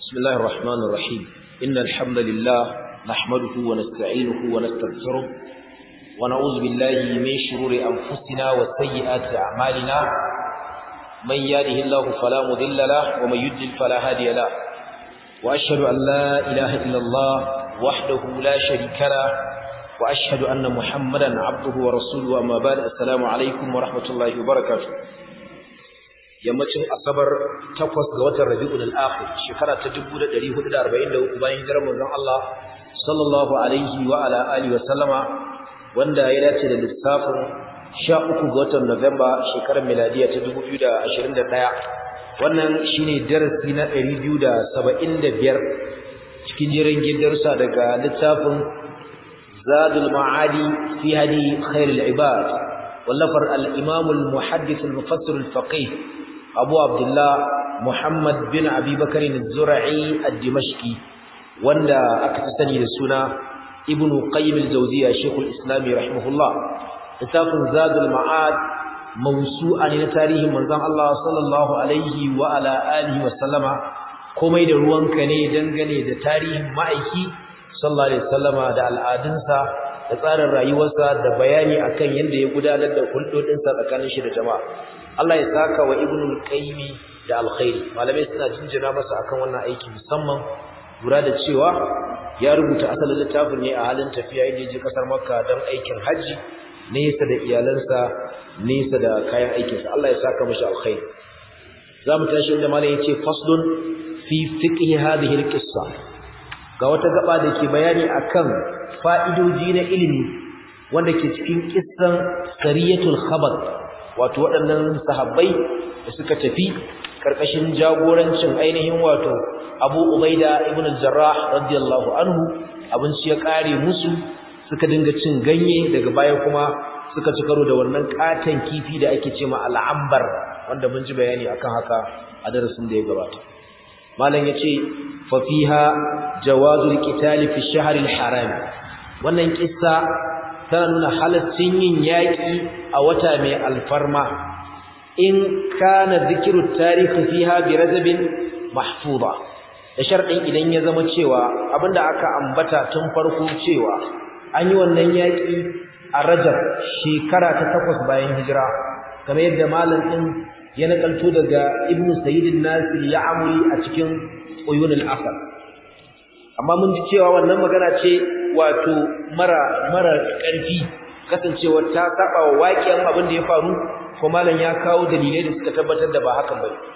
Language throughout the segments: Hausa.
بسم الله الرحمن الرحيم إن الحمد لله نحمده ونستعينه ونستغفره ونعوذ بالله من شرور أنفسنا وسيئات أعمالنا من يهده الله فلا مضل له ومن يضلل فلا هادي له وأشهد أن لا إله إلا الله وحده لا شريك له وأشهد أن محمدا عبده ورسوله أما بعد السلام عليكم ورحمة الله وبركاته yammacin asabar takwas ga watan rabi'ul akhir shekara ta 1443 bayan hijirar manzon Allah sallallahu alaihi wa ala alihi wa sallama wanda ya dace da lissafin 13 ga watan Nuwamba shekarar miladiya ta 2021 wannan shine darasi na 275 cikin jerin gidarsa daga littafin Zadul Ma'adi fi hadi khairul ibad wallafar al-Imam al-Muhaddith al-Mufassir al-Faqih Abu Abdullah Muhammad bin Abi Bakar az-Zura'i ad-Dimashqi wanda aka sani da suna Ibn Qayyim al-Jawziyya Sheikh al-Islam rahimahullah littafin Zadul Ma'ad mawsu'a ne na tarihin manzon Allah sallallahu alaihi wa ala alihi wa sallama komai da ruwanka ne dangane da tarihin ma'aiki sallallahu alaihi wasallama da al'adunsa da tsarin rayuwarsa da bayani akan yadda ya gudanar da hulɗoɗinsa tsakanin shi da jama'a Allah ya saka wa Ibnul Qayyim da alkhairi malamai suna jinjina masa akan wannan aiki musamman lura da cewa ya rubuta asalin littafin ne a halin tafiya inda je kasar Makka don aikin haji nesa da iyalansa nesa da kayan aikinsa Allah ya saka mishi alkhairi zamu tashi inda malam yace faslun fi fiqh hadhihi alqissa ga wata gaba da ke bayani akan fa'idoji na ilimi wanda ke cikin kissan sariyatul khabar wato waɗannan sahabbai da suka tafi karkashin jagorancin ainihin wato Abu Ubaida ibn al-Jarrah radiyallahu anhu abinci ya kare musu suka dinga cin ganye daga baya kuma suka ci karo da wannan katan kifi da ake cewa al-ambar wanda mun ji bayani akan haka a darasin da ya gabata malam yace fa fiha jawazul qital fi shahr al-haram wannan kissa tana nuna halaccin yin yaki a wata mai alfarma in kana zikiru tarihi fiha bi rajabin mahfuza da sharɗin idan ya zama cewa abinda aka ambata tun farko cewa an yi wannan yaki a rajab shekara ta takwas bayan hijira kamar yadda malam din ya nakalto daga ibnu sayyid nasir ya amuri a cikin uyun al-asr amma mun ji cewa wannan magana ce wato mara mara ƙarfi kasancewa ta saba wa waƙiyan abin da ya faru ko malam ya kawo dalilai da suka tabbatar da ba hakan bane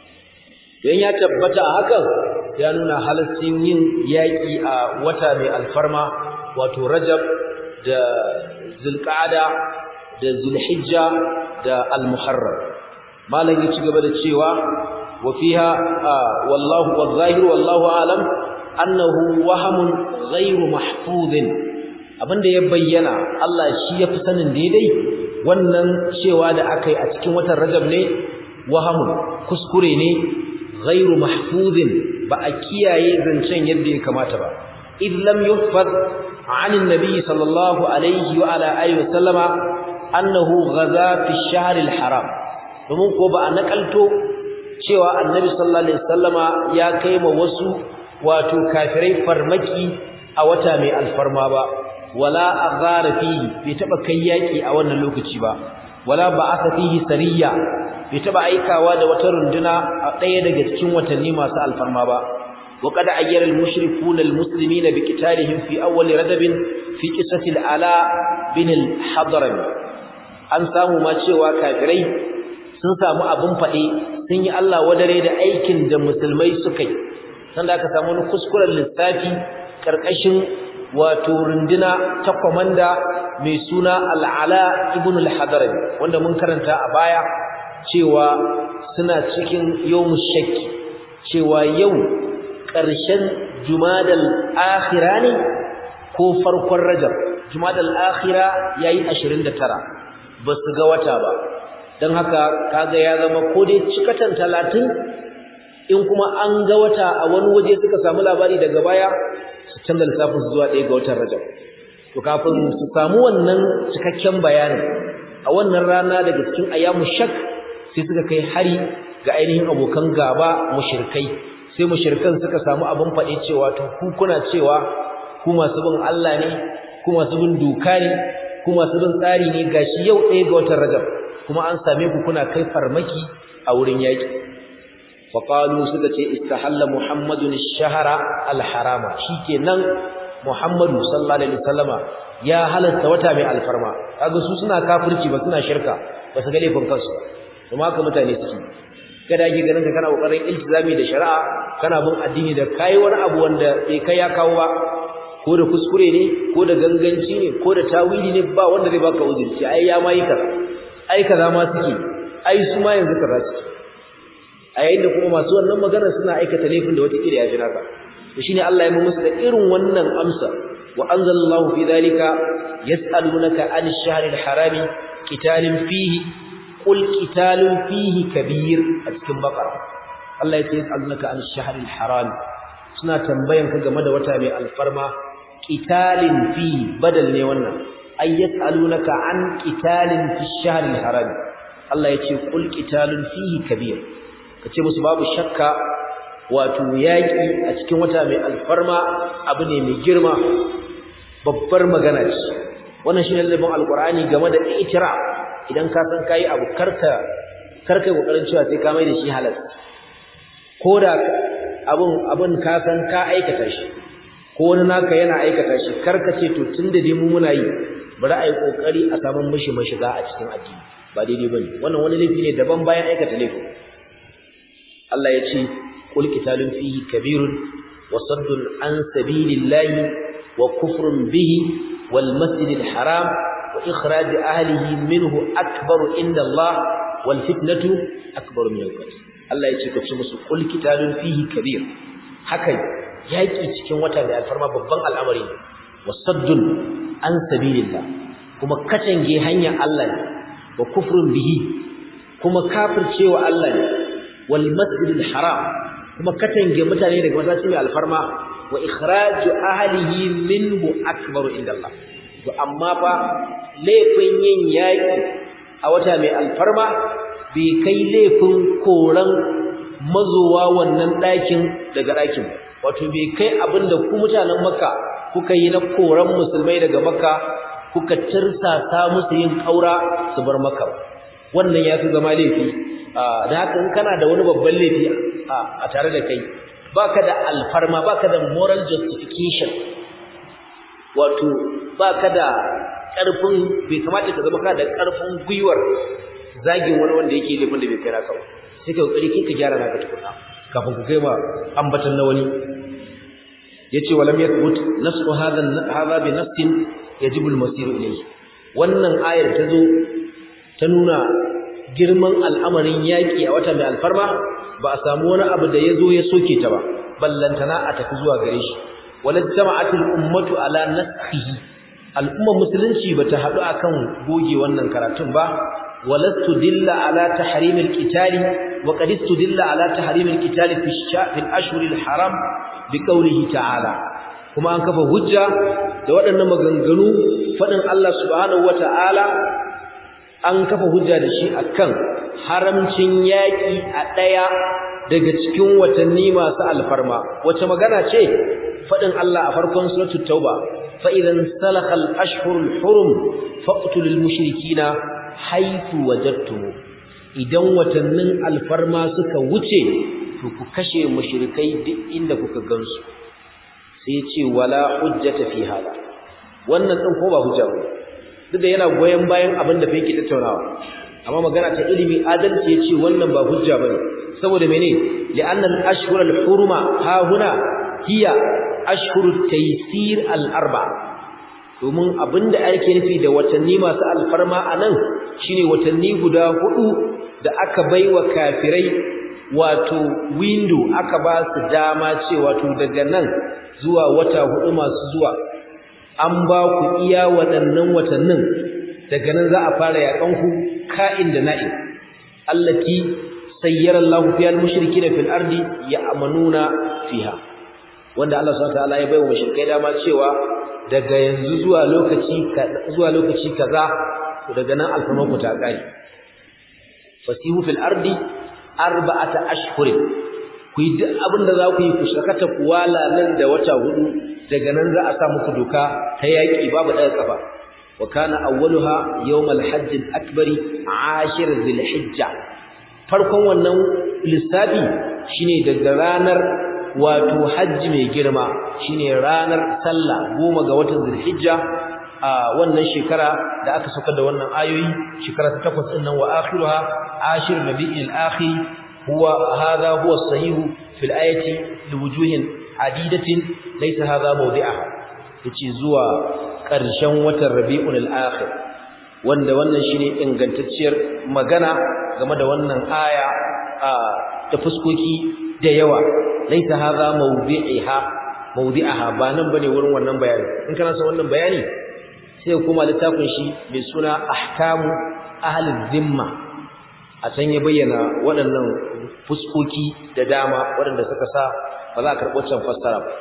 dan ya tabbata a hakan ya nuna halaccin yin yaƙi a wata mai alfarma wato Rajab da Zulqa'ada da Zulhijja da Al-Muharram malam ya ci gaba da cewa wa fiha wallahu wadh-dhahir wallahu a'lam annahu wahamun ghairu mahfuzin abinda ya bayyana Allah shi yafi sanin daidai wannan cewa da akai a cikin watan Rajab ne wahamun kuskure ne ghairu mahfuzin ba a kiyaye zancen yadda ya kamata ba id lam yuhfaz عن النبي صلى الله عليه وعلى اله وسلم انه غزا في الشهر الحرام domin ko ba a nakalto cewa annabi sallallahu alaihi wasallama ya kai ma wasu wato kafirai farmaki a wata mai alfarma ba wala aghara fihi bai taba kai yaki a wannan lokaci ba wala ba'atha fihi sariya bai taba aikawa da wata runduna a daya daga cikin watanni masu alfarma ba wa qad ayyara al-mushrikuuna al-muslimina bi qitalihim fi awwal radab fi qissati al-ala bin al-hadrami an samu ma cewa kafirai sun samu abin fade sun yi Allah wadare da aikin da musulmai suka yi sanda aka samu wani kuskuren lissafi karkashin wato runduna ta komanda mai suna al'ala ibn al-hadarami wanda mun karanta a baya cewa suna cikin yawmu shakki cewa yau ƙarshen jumadal akhira ne ko farkon rajab jumadal akhira yayi 29 ba su ga wata ba don haka kaga ya zama ko dai cikatan 30 in kuma an ga wata a wani waje suka samu labari daga baya su canza lissafin su zuwa ɗaya ga watan Rajab to kafin su samu wannan cikakken bayanin a wannan rana daga cikin ayyamu shak sai suka kai hari ga ainihin abokan gaba mushrikai sai mushrikan suka samu abin faɗi cewa to ku kuna cewa ku masu bin Allah ne ku masu bin doka ne ku masu bin tsari ne gashi yau ɗaya ga watan Rajab kuma an same ku kuna kai farmaki a wurin yaki fa qalu suka ce istahalla muhammadun ash-shahra al-harama shikenan muhammadu sallallahu alaihi wasallama ya halatta wata mai alfarma kaga su suna kafirci ba suna shirka ba su ga laifin kansu kuma haka mutane suke kada ake ganin ka kana kokarin iltizami da shari'a kana bin addini da kai wani abu wanda bai kai ya kawo ba ko da kuskure ne ko da ganganci ne ko da tawili ne ba wanda zai baka uzuri ce ai ya mai kaza ai kaza ma suke ai su ma yanzu kaza suke a yayin da kuma masu wannan magana suna aikata laifin da wata kira ya fi naka to shine Allah ya mu musu da irin wannan amsa wa anzalallahu fi dhalika yas'alunaka an ash-shahri al-harami qitalin fihi qul qitalun fihi kabir a cikin baqara Allah ya ce yas'alunaka an ash-shahri al-haram suna tambayan ka game da wata mai alfarma qitalin fihi badal ne wannan ay yas'alunaka an qitalin fi ash-shahri al-haram Allah ya ce qul qitalun fihi kabir kace musu babu shakka wato yaƙi a cikin wata mai alfarma abu ne mai girma babbar magana ce wannan shine lalibin alqur'ani game da itira idan ka san kai abu karka karka kokarin cewa sai ka mai da shi halal koda abun abun ka san ka aikata shi ko wani naka yana aikata shi karka ce to tunda dai mu muna yi bari a yi kokari a saman mishi mashiga a cikin addini ba daidai bane wannan wani laifi ne daban bayan aikata laifin Allah ya ce قل قتال فيه كبير وصد عن سبيل الله وكفر به والمسجد الحرام وإخراج أهله منه أكبر عند الله والفتنة أكبر من القتل الله يتشكى في مسلم قل قتال فيه كبير حكي يأتي cikin wata da alfarma babban al'amari wasaddun an sabilillah kuma katange hanyar Allah ne wa kufrun bihi kuma kafircewa Allah ne wal masjidil haram kuma katange mutane daga masallaci mai alfarma wa ikhraju ahlihi minhu akbaru indallah to amma fa laifin yin yaki a wata mai alfarma bai kai laifin koran mazowa wannan ɗakin daga ɗakin wato bai kai abinda ku mutanen makka kuka yi na koran musulmai daga makka kuka tirsasa musu yin kaura su bar makka wannan ya fi zama laifi da haka in kana da wani babban laifi a tare da kai baka da alfarma baka da moral justification wato baka da ƙarfin bai kamata ka zama kana da ƙarfin gwiwar zagin wani wanda yake laifin da bai kai naka ba sai ka kokari kai ka gyara naka tukuna kafin ku kai ma ambatan na wani yace walam yathbut nasu hadha hadha bi nafsin yajibu al-masir ilayhi wannan ayar ta zo ta nuna girman al'amarin yaƙi a wata mai alfarma ba a samu wani abu da ya zo ya soke ta ba ballantana a tafi zuwa gare shi walad jama'atul ummatu ala naskhihi al'ummar musulunci bata haɗu akan goge wannan karatun ba walastu dilla ala tahrimil qitali wa qad istudilla ala tahrimil qitali fi fil ashhuril haram bi qawlihi ta'ala kuma an kafa hujja da waɗannan maganganu faɗin Allah subhanahu wata'ala an kafa hujja da shi akan haramcin yaƙi a ɗaya daga cikin watanni masu alfarma wace magana ce faɗin Allah a farkon suratul tauba fa idan salakha al-ashhurul hurum faqtulul mushrikina haythu wajadtum idan watannin alfarma suka wuce to ku kashe mushrikai duk inda kuka gansu sai ce wala hujjata fi hada wannan din ko ba hujja ba duk da yana goyen bayan abin da fa yake tattaunawa amma magana ta ilimi adalci yace wannan ba hujja bane saboda mene li'anna al-ashhur al-hurma ha huna hiya ashhur taysir al-arba domin abinda ake nufi da watanni masu alfarma anan shine watanni guda hudu da aka baiwa kafirai wato window aka ba su dama cewa to daga nan zuwa wata hudu masu zuwa an ba ku iya waɗannan watannin daga nan za a fara yaƙanku ka'in da na'in allati sayyara Allahu fiha al-mushrikeena fil ardi ya'manuna fiha wanda Allah subhanahu wa ta'ala ya baiwa mushrikai dama cewa daga yanzu zuwa lokaci zuwa lokaci kaza daga nan alfarman ku ta kai fasihu fil ardi arba'ata ashhurin ku yi duk abin da za ku yi ku shakata ku wala nan da wata hudu daga nan za a sa muku doka ta yaƙi babu ɗaga ƙafa wa kana awwaluha yawmal hajj al-akbar ashir dhil-hijja farkon wannan lissafi shine daga ranar wato hajji mai girma shine ranar sallah goma ga watan dhil-hijja a wannan shekara da aka saka da wannan ayoyi shekara ta takwas din nan wa akhiruha ashir nabi'il akhir huwa hadha huwa sahih fil ayati liwujuhin adidatin laysa hadha mawdi'aha yace zuwa ƙarshen watan rabi'ul akhir wanda wannan shine ingantacciyar magana game da wannan aya ta fuskoki da yawa laysa hadha mawdi'iha mawdi'aha ba nan bane wurin wannan bayani in kana son wannan bayani sai kuma littafin shi mai suna ahkamu ahlul zimma a can ya bayyana waɗannan fuskoki da dama waɗanda suka sa ba za a karɓo can fassara ba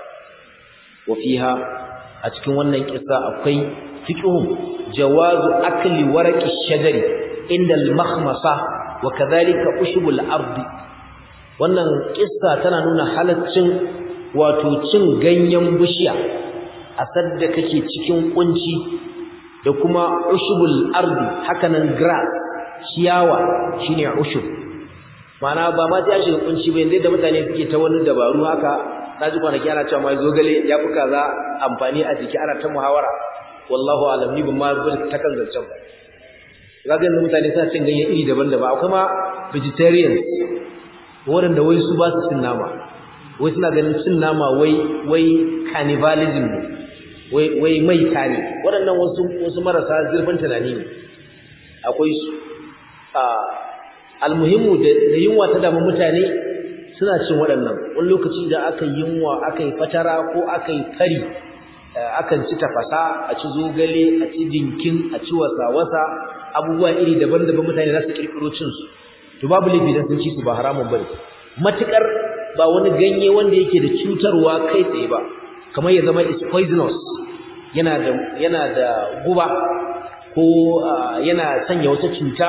wa fiha a cikin wannan kissa akwai fiqhun jawazu akli waraqi shajari inda al-makhmasa wa kadhalika ushbul ardi wannan kissa tana nuna halaccin wato cin ganyen bishiya a sadda kake cikin kunci da kuma ushbul ardi hakanan grass ciyawa shine ushub ma'ana ba ma ta shiga kunci ba yanda da mutane suke ta wani dabaru haka naji kwanaki ana cewa mai zogale ya fi kaza amfani a jiki ana ta muhawara wallahu alam ni ban ma bin ta kan zancen ba kaga yanzu mutane suna cin ganyen iri daban-daban akwai ma vegetarians waɗanda wai su ba su cin nama wai suna ganin cin nama wai wai cannibalism ne wai wai mai tare waɗannan wasu wasu marasa zurfin tunani ne akwai su a almuhimmu da yunwa ta damu mutane suna cin waɗannan wani lokaci da aka yunwa aka yi fatara ko aka yi fari akan ci tafasa a ci zogale a ci dinkin a ci wasa-wasa abubuwa iri daban-daban mutane za su kirkiro cin su to babu laifi dan sun ci su ba haramun bane matukar ba wani ganye wanda yake da cutarwa kai tsaye ba kamar ya zama is poisonous yana da yana da guba ko yana sanya wata cuta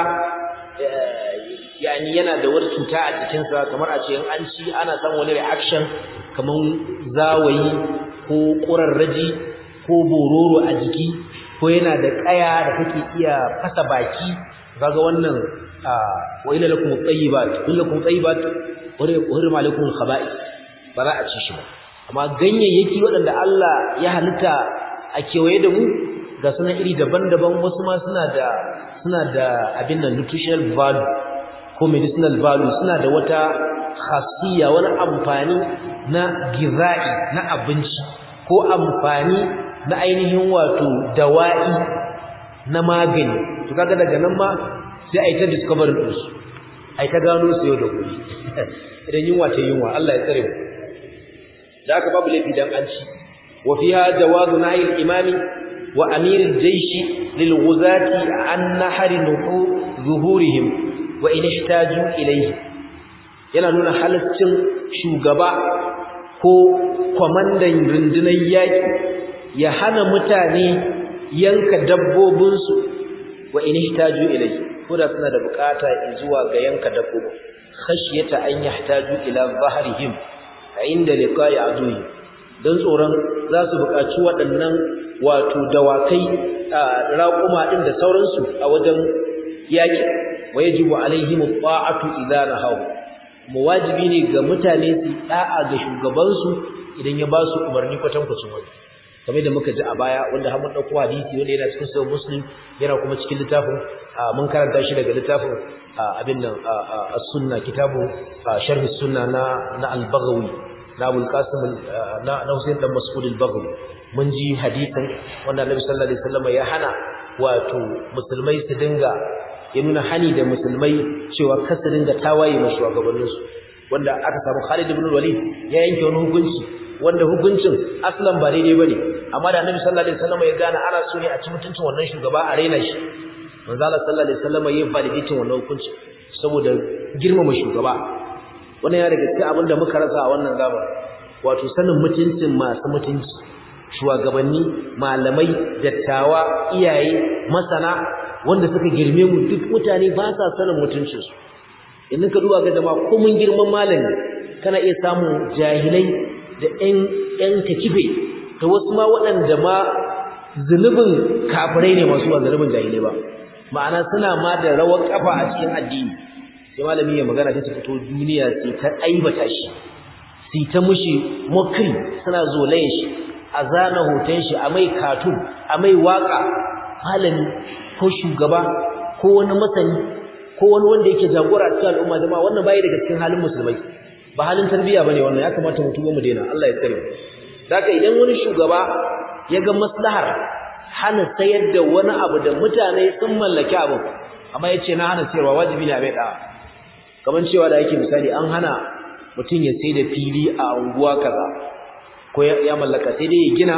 yani yana da wata cuta a jikinsa kamar a ce in an ci ana samun wani reaction kamar zawayi ko ƙurarraji ko bororo a jiki ko yana da ƙaya da kake iya fasa baki kaga wannan wa ila lakum at-tayyibat illa lakum at-tayyibat wa hurma lakum al-khaba'ith ba za a ci shi ba amma ganyayyaki waɗanda Allah ya halitta a kewaye da mu ga sunan iri daban-daban wasu ma suna da suna da abin nan nutritional value ko medicinal value suna da wata khasiyya wani amfani na gizai na abinci ko amfani na ainihin wato dawa'i na magani to kaga daga nan ma sai a yi ta discovery din su a yi ta gano su yau da gobe idan yunwa ce yunwa Allah ya tsare mu da aka babu laifi dan an ci wa fiha jawazu nahi al-imami wa amir al-jaysh lil ghuzati an nahari nuhu zuhurihim wa in ihtaju ilayhi yana nuna halaccin shugaba ko kwamandan rundunar yaƙi ya hana mutane yanka dabbobinsu wa in ihtaju ilayhi ko da suna da bukata zuwa ga yanka dabbobin khashyata an yahtaju ila zahrihim inda liqa'i aduhi dan tsoron za su buƙaci waɗannan wato dawakai raƙuma din da sauransu a wajen yaƙi wajibu alaihim ta'atu idza nahaw muwajibi ne ga mutane su da'a ga shugabansu idan ya ba su umarni kwatankwacin wani kamar da muka ji a baya wanda har mun dauko hadisi wanda yana cikin sahih muslim yana kuma cikin littafin mun karanta shi daga littafin abin nan as-sunna kitabu sharh sunna na na al-baghawi na abul qasim na na husayn dan mas'ud al-baghawi mun ji hadisin wanda annabi sallallahu alaihi wasallam ya hana wato musulmai su dinga ya nuna hani da musulmai cewa kar su dinga tawaye ma shugabanninsu wanda aka samu Khalid ibn Walid ya yanke wani hukunci wanda hukuncin aslan ba daidai bane amma da Annabi sallallahu alaihi wasallam ya gane ana so ne a ci mutuncin wannan shugaba a raina shi manzo Allah sallallahu alaihi wasallam ya validating wannan hukunci saboda girmama shugaba wannan ya daga cikin abin da muka rasa a wannan zamani wato sanin mutuncin masu mutunci shugabanni malamai dattawa iyaye masana wanda suka girme mu duk mutane ba sa sanin mutuncinsu idan ka duba ga jama'a ko mun girman malami kana iya samun jahilai da ƴan ƴan takife da wasu ma waɗanda ma zunubin kafirai ne masu ba zunubin jahilai ba ma'ana suna ma da rawar kafa a cikin addini sai malami ya magana sai su fito duniya sai ta aibata shi sai ta mushi mokri suna zolayen shi a zana hoton shi a mai katun a mai waka malami ko shugaba ko wani masani ko wani wanda yake jagora cikin al'umma jama'a wannan bai daga cikin halin musulmai ba halin tarbiyya bane wannan ya kamata mu tuba mu daina Allah ya tsare mu saka idan wani shugaba ya ga maslahar hana sayar da wani abu da mutane sun mallaki abu amma yace na hana sayarwa wajibi ne a bai da kaman cewa da yake misali an hana mutum ya sai da fili a unguwa kaza ko ya mallaka sai dai ya gina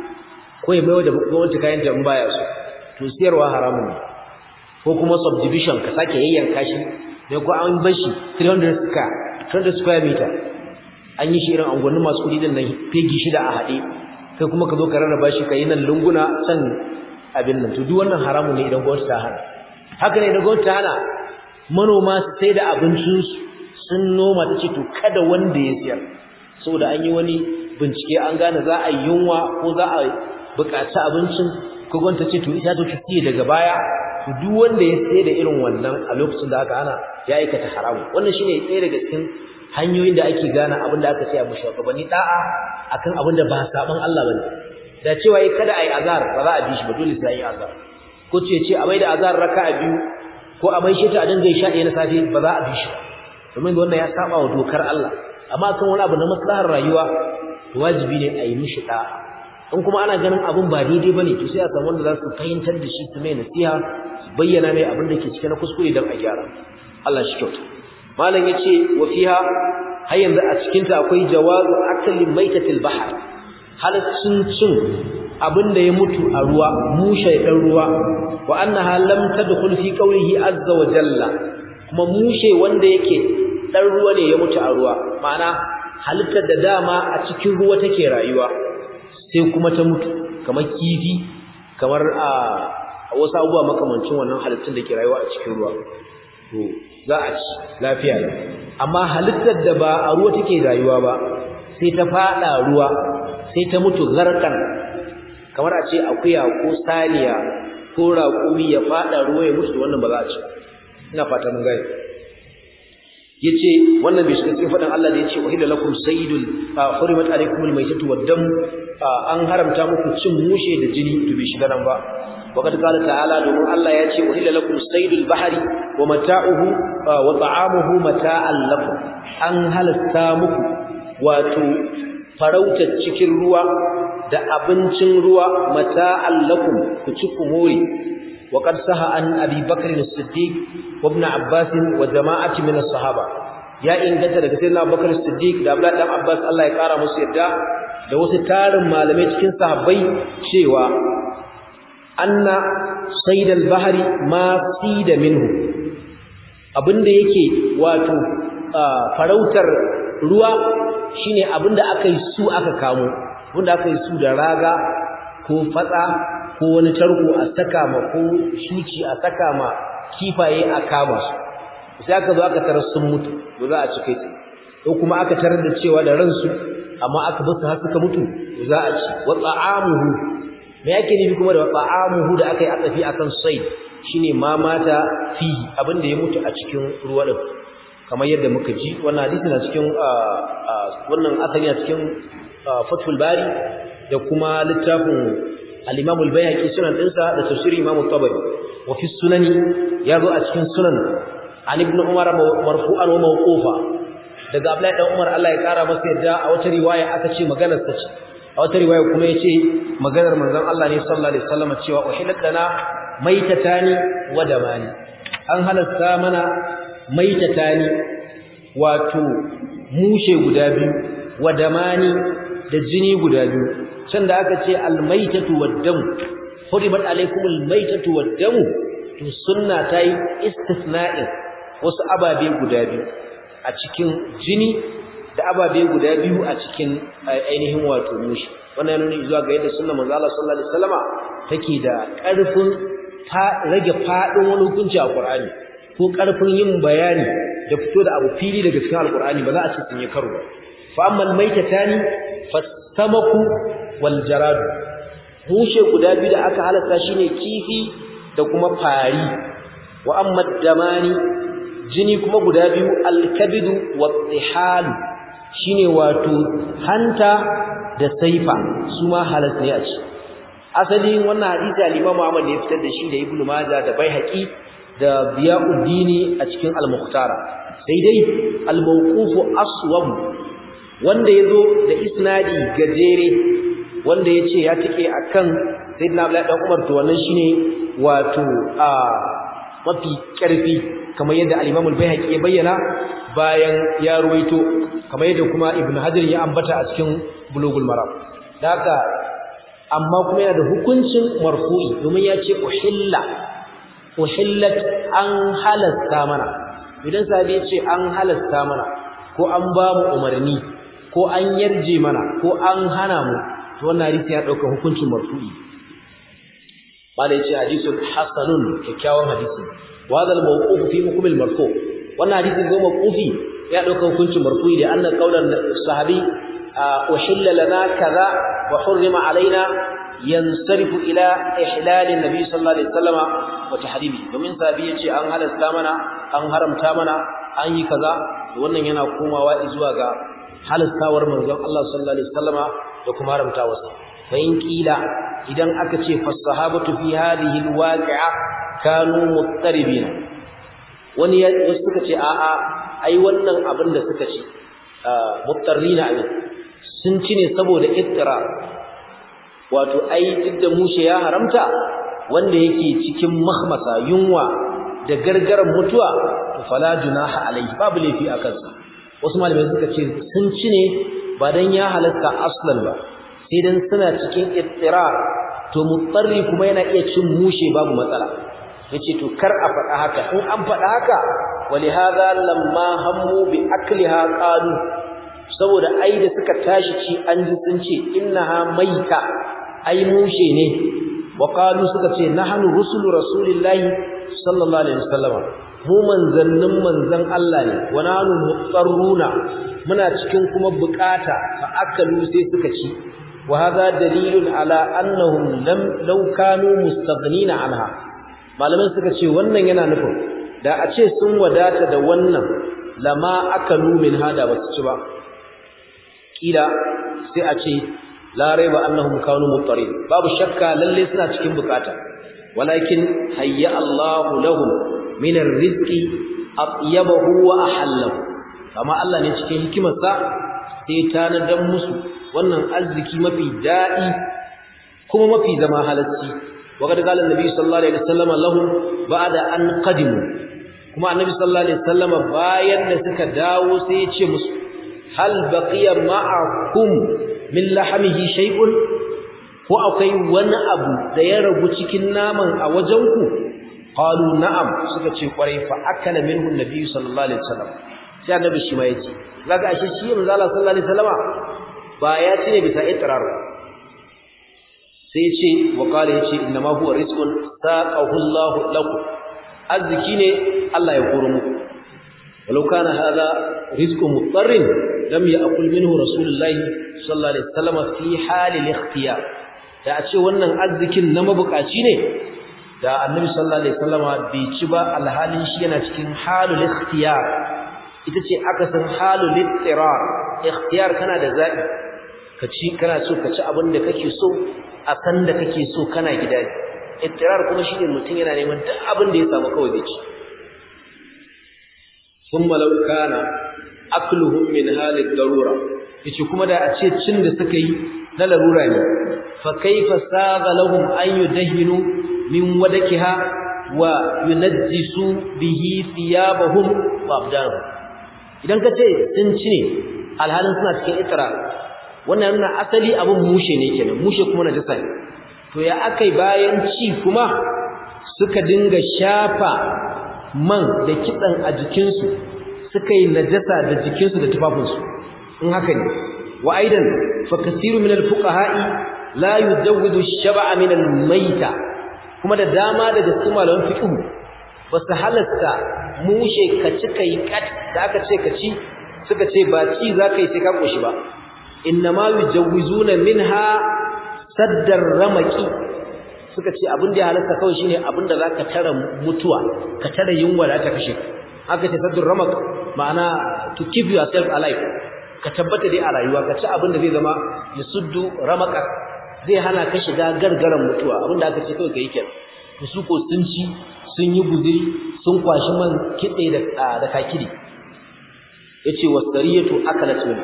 ko ya maiwa da gwamnati kayan da baya so to siyarwa haramun ne ko kuma subdivision ka sake yayyanka shi ne ko an bar shi 300 square 300 square meter an yi shi irin angwannin masu kudi din nan fegi shida a haɗe kai kuma ka zo ka rarraba shi ka yi nan lunguna can abin nan to duk wannan haramun ne idan gwamnati ta hana haka ne idan gwamnati ta hana manoma su sai da abincinsu sun noma ta ce to kada wanda ya siyar saboda an yi wani bincike an gane za a yi yunwa ko za a buƙaci abincin ko gwamnati ce to ita to ki siye daga baya to duk wanda ya sai da irin wannan a lokacin da aka hana ya aikata haramu wannan shine ɗaya daga cikin hanyoyin da ake gane abin da aka ce a mushugabanni da'a akan abin da ba saban Allah bane da cewa yi kada ayi azar ba za a bi shi ba dole sai yi azar ko ce ce a mai da azar raka'a biyu ko a mai shi ta a dinga sha ɗaya na safe ba za a bi shi ba domin wannan ya saba wa dokar Allah amma kan wani abu na maslahar rayuwa wajibi ne a yi mishi da'a in kuma ana ganin abun ba daidai bane to sai a samu wanda za su fahimtar da shi su mai nasiha su bayyana mai abin da ke cikin kuskure don a gyara Allah shi kyauta malam yace wa fiha har yanzu a cikin ta akwai jawazu akli maitatil bahr halaccin cin abin da ya mutu a ruwa mushe dan ruwa wa annaha lam tadkhul fi qawlihi azza wa jalla kuma mushe wanda yake dan ruwa ne ya mutu a ruwa ma'ana halittar da dama a cikin ruwa take rayuwa sai kuma ta mutu kamar kifi kamar a wasu abubuwa makamancin wannan halittun da ke rayuwa a cikin ruwa to za a ci lafiya ne amma halittar da ba a ruwa take rayuwa ba sai ta fada ruwa sai ta mutu garkan kamar a ce akuya ko saniya ko raƙumi ya fada ruwa ya mutu wannan ba za a ci ina fata mun gane yace wannan bai shiga cikin fadan Allah da yace uhilla lakum saydul hurimat alaykumul maytatu wad-dam an haramta muku cin mushe da jini to bai shiga nan ba وقد قال تعالى domin Allah ya ce uhilla lakum saydul bahri wa mata'uhu wa ta'amuhu mata'an lakum an halasta muku wato farautar cikin ruwa da abincin ruwa mata'an lakum ku ci ku more وقد صح عن ابي بكر الصديق وابن عباس وجماعه من الصحابه ya inganta daga sayyidina Abubakar Siddiq da Abdullah dan Abbas Allah ya kara musu yadda da wasu tarin malamai cikin sahabbai cewa anna saydal bahri ma sida minhu abinda yake wato farautar ruwa shine abinda aka yi su aka kamo wanda aka yi su da raga ko fatsa ko wani tarko a saka ma ko shuci a saka ma kifaye a kama su sai aka zo aka tarar sun mutu to za a ci kai ko kuma aka tarar da cewa da ransu amma aka basu har suka mutu to za a ci wa ta'amuhu me yake nufi kuma da ta'amuhu da aka yi atsafi akan sai shine ma mata fi abin da ya mutu a cikin ruwa din kamar yadda muka ji wannan hadisi na cikin wannan asali na cikin Fathul Bari da kuma littafin al-Imam al-Bayhaqi sunan dinsa da tafsir Imam al-Tabari wa fi sunani yazo a cikin sunan an ibn Umar marfu'an wa mawqufa daga Abdullahi dan Umar Allah ya kara masa yadda a wata riwaya aka ce maganar sa ce a wata riwaya kuma yace maganar manzon Allah ne sallallahu alaihi wasallam cewa uhilat lana maitatani wa damani an halasta mana maitatani wato mushe guda biyu wa damani da jini guda biyu can da aka ce almaitatu waddamu hurimat alaikumul maitatu waddamu to sunna tayi istisna'in wasu ababe guda biyu a cikin jini da ababe guda biyu a cikin ainihin wato mushi wannan yana zuwa ga yadda sunnar manzo Allah sallallahu alaihi wasallama take da ƙarfin rage fadin wani hukunci a Qur'ani ko ƙarfin yin bayani da fito da abu fili daga cikin alqur'ani ba za a ce sun yi karo ba fa ammal maitatani fasamaku wal jaradu mushe guda biyu da aka halatta shine kifi da kuma fari wa amma damani jini kuma guda biyu alkabidu wat shine wato hanta da saifa su ma halas ne a ci asalin wannan hadisi al-Imam Ahmad ne ya fitar da shi da Ibn Majah da Baihaqi da Biyauddini a cikin al-Mukhtara sai dai al-mawqufu aswab wanda yazo da isnadi gajere wanda yace ya tike akan Sayyidina Abdullah dan Umar to wannan shine wato a mafi karfi kamar yadda al-Imam al-Baihaqi ya bayyana bayan ya ruwaito kamar yadda kuma Ibn Hajar ya ambata a cikin Bulughul Maram haka amma kuma yana da hukuncin marfu'i domin ya ce uhilla uhillat an halasta mana idan sahabi ya ce an halasta mana ko an ba mu umarni ko an yarje mana ko an hana mu to wannan hadisi ya dauka hukuncin marfu'i bala yace hadisun hasanun kyakkyawan hadisi wa hadha al-mawquf fi hukm al-marfu wannan hadisi go mawqufi ya dauka hukuncin marfu'i da anna qaulan sahabi uhilla lana kaza wa hurrima alaina yansarifu ila ihlal an-nabi sallallahu alaihi wasallam wa tahrimi domin sahabi yace an halasta mana an haramta mana an yi kaza wannan yana komawa zuwa ga halastawar manzon Allah sallallahu alaihi wasallama da kuma haramtawarsa fa in kila idan aka ce fasahabatu fi hadhihi alwaqi'a kanu muttaribina wani wasu suka ce a'a ai wannan abin da suka ce muttarrina abin sun ci ne saboda ittira wato ai duk da mushe ya haramta wanda yake cikin mahmasa yunwa da gargaran mutuwa to fala junaha alaihi babu laifi a kansa wasu malamai suka ce sun ci ne ba dan ya halatta aslan ba sai dan suna cikin ittirar to mutsarri kuma yana iya cin mushe babu matsala yace to kar a faɗa haka in an faɗa haka walihada lamma hammu bi akliha qalu saboda ai da suka tashi ci an ji sun ce innaha maita ai mushe ne wa qalu suka ce nahnu rusulu rasulillahi sallallahu alaihi wasallam mu manzannin manzan Allah ne wa nahnu mutsarruna muna cikin kuma bukata fa akalu sai suka ci wa hadha dalilun ala annahum lam law kanu mustaghnina anha malaman suka ce wannan yana nufin da a ce sun wadata da wannan lama akalu min hada basu ci ba kila sai a ce la raiba annahum kanu muttarin babu shakka lalle suna cikin bukata walakin hayya Allahu lahum min ar-rizqi atyabahu wa ahallahu kama Allah ne cikin hikimarsa sai tanadan musu wannan arziki mafi dadi kuma mafi zama halacci وقد قال النبي صلى الله عليه وسلم لهم بعد أن قدموا kuma annabi sallallahu alaihi wasallam bayan da suka dawo sai ya ce musu hal baqiya ma'akum min lahmihi shay'un ko akwai wani abu da ya ragu cikin naman a wajenku qalu na'am suka ce kwarai fa akala minhu annabi sallallahu alaihi wasallam sai annabi shi ma yace kaga ashe shi manzo Allah sallallahu alaihi wasallam ba ya ce ne bisa itrar sai ya ce wa qala yace inna ma huwa rizqun saqahu Allah lakum arziki ne Allah ya koro muku walau kana hada rizqu mutarrin lam ya'kul minhu rasulullah sallallahu alaihi wasallam fi halil ikhtiyar da a ce wannan arzikin na mabukaci ne da annabi sallallahu alaihi wasallam bai ci ba alhalin shi yana cikin halul ikhtiyar ita ce aka san halul ittirar ikhtiyar kana da zabi ka ci kana so ka ci abin da kake so a san da kake so kana gida ne ittirar kuma shine mutum yana neman duk abin da ya samu kawai zai ci thumma law kana akluhum min halid darura yace kuma da a ce cin da suka yi na larura ne fa kaifa saga lahum an yudahinu min wadakiha wa yunajjisu bihi thiyabahum wa abdanahum idan ka ce sun ci ne alhalin suna cikin ittirar wannan yana asali abin mushe ne kenan mushe kuma na jasa ne to ya akai bayan ci kuma suka dinga shafa man da kitsan a jikinsu suka yi najasa da jikinsu da tufafinsu in haka ne wa aidan fa kasiru min al-fuqaha'i la yujawwidu ash-shab'a min al-mayta kuma da dama daga cikin malaman fiqh ba su halasta mushe ka ci kai kat da aka ce ka ci suka ce ba ci za ka yi sai ka koshi ba inna ma yujawizuna minha saddar ramaki suka ce abin da ya halasta kawai shine abin da zaka tara mutuwa ka tara yunwa da ta kashe aka ce saddur ramak ma'ana to keep yourself alive ka tabbata dai a rayuwa ka ci abin da zai zama yasuddu ramaka zai hana ka shiga gargaran mutuwa abin da aka ce kawai ka yi kenan su ko sun ci sun yi guziri sun kwashi man kitse da da kakiri yace wasariyatu akalat minha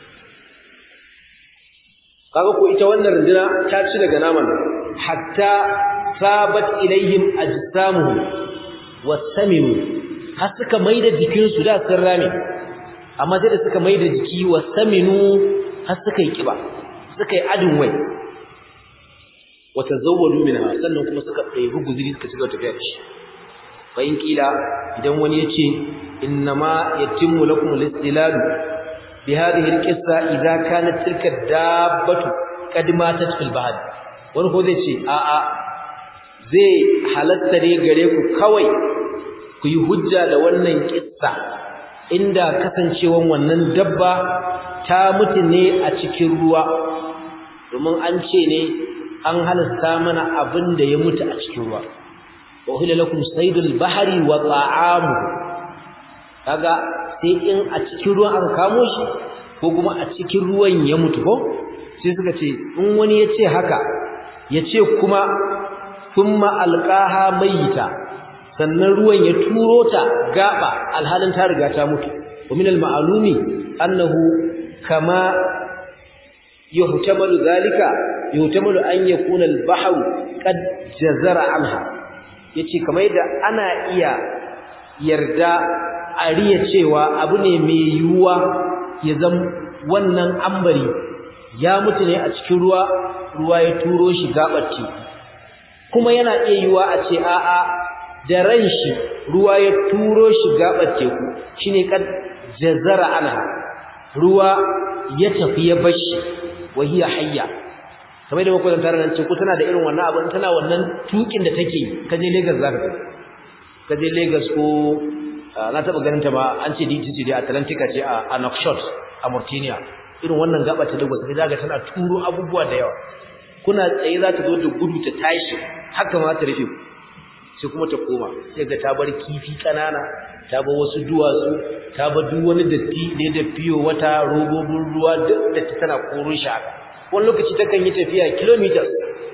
kaga ko ita wannan runduna ta ci daga naman hatta sabat ilaihim ajsamuhum wasaminu har suka maida jikin su da sun rame amma sai da suka maida jiki wasaminu har suka yi kiba suka yi adin wai wata zawwadu minha sannan kuma suka ɗebi guzuri suka cigaba tafiya da shi fa in kila idan wani ya ce innama yatimmu lakum al-istilal bi hadhihi al-qissa idza kanat tilka dabbatu qad matat fil bahr wani ko zai ce a a zai halatta ne gare ku kawai ku yi hujja da wannan kissa inda kasancewan wannan dabba ta mutu ne a cikin ruwa domin an ce ne an halasta mana abin da ya mutu a cikin ruwa wa uhilla lakum saydul bahri wa ta'amu kaga sai in a cikin ruwan aka kamo shi ko kuma a cikin ruwan ya mutu ko sai suka ce in wani ya ce haka ya ce kuma thumma alqaha mayita sannan ruwan ya turo ta gaba alhalin ta riga ta mutu wa min al-ma'lumi annahu kama yuhtamalu zalika yuhtamalu an yakuna al-bahru qad jazara anha yace kamar yadda ana iya yarda a riya cewa abu ne mai yuwa ya zam wannan ambari ya mutu ne a cikin ruwa ruwa ya turo shi gabar teku kuma yana iya yuwa a ce a'a da ran shi ruwa ya turo shi gabar teku shine kad jazara anha ruwa ya tafi ya bashi wa hiya hayya kamar da muka tantara nan ce ko tana da irin wannan abin tana wannan tukin da take kaje Lagos zaka ga kaje Lagos ko na taba ganin ta ba an ce DTC dai Atlantica ce a Nouakchott a Mauritania irin wannan gaba ta Lagos sai zaka tana turo abubuwa da yawa kuna tsaye za ta zo da gudu ta tashi haka ma ta rufe sai kuma ta koma sai ga ta bar kifi kanana ta bar wasu duwatsu ta bar duk wani datti ne da fiyo wata robobin ruwa duk da ta tana koron shi haka wani lokaci takan yi tafiya kilometers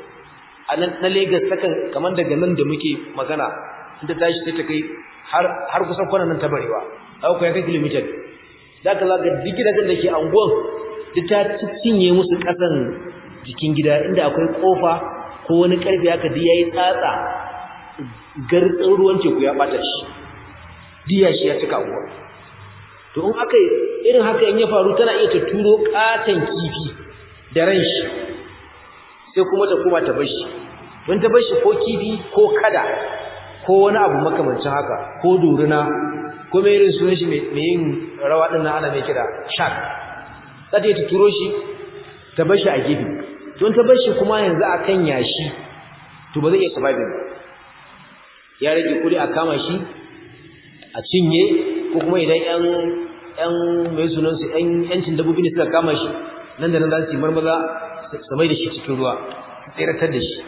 a nan na Lagos takan kamar daga nan da muke magana inda tashi sai ta kai har har kusan kwanan nan ta barewa haka kai kilomita da ka zaga duk gidajen da ke anguwan duk ta cinye musu kasan jikin gida inda akwai kofa ko wani karfe haka duk yayi tsatsa gartsin ruwan teku ya bata shi diya shi ya cika anguwa to in aka irin haka in ya faru tana iya ta turo katan kifi da ran shi sai kuma ta koma ta bar shi don ta bar shi ko kifi ko kada ko wani abu makamancin haka ko duruna ko mai irin sunan shi mai yin rawa din ana mai kira shark sai ta turo shi ta bar shi a gefe don ta bar shi kuma yanzu akan yashi to ba zai iya surviving ba ya rage kudi a kama shi a cinye ko kuma idan yan yan mai sunan su yan yancin dabbobi ne suka kama shi nan da nan za su yi marmaza su mai da shi cikin ruwa tseratar da shi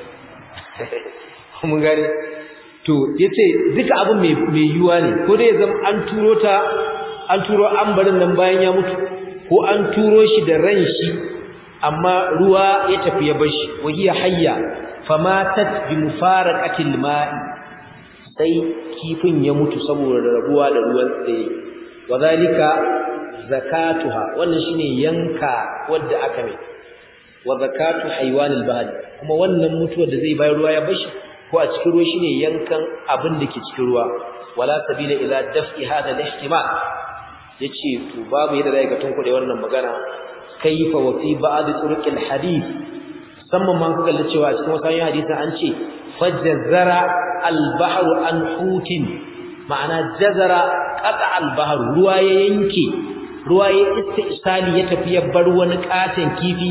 mun gane to yace duka abin mai mai yuwa ne ko dai zama an turo ta an turo ambarin nan bayan ya mutu ko an turo shi da ran shi amma ruwa ya tafi ya bar shi wa hiya hayya famatat bi mufaraqatil ma'i sai kifin ya mutu saboda rabuwa da ruwan tsaye wadhalika zakatuha wannan shine yanka wadda aka mai wa zakatu haywanil bahri kuma wannan mutuwar da zai bayar ruwa ya bashi ko a cikin ruwa shine yankan abin da ke cikin ruwa wala sabila ila daf'i hada al-ihtimal yace to babu yadda zai ga tunkuɗe wannan magana kaifa wa fi ba'd turuqil hadith musamman man kaga cewa cikin wasu hadisi an ce fajazara al-bahru an hutin ma'ana jazara qata al-bahru ruwa ya yanke ruwa ya istisali ya tafi ya bar wani katon kifi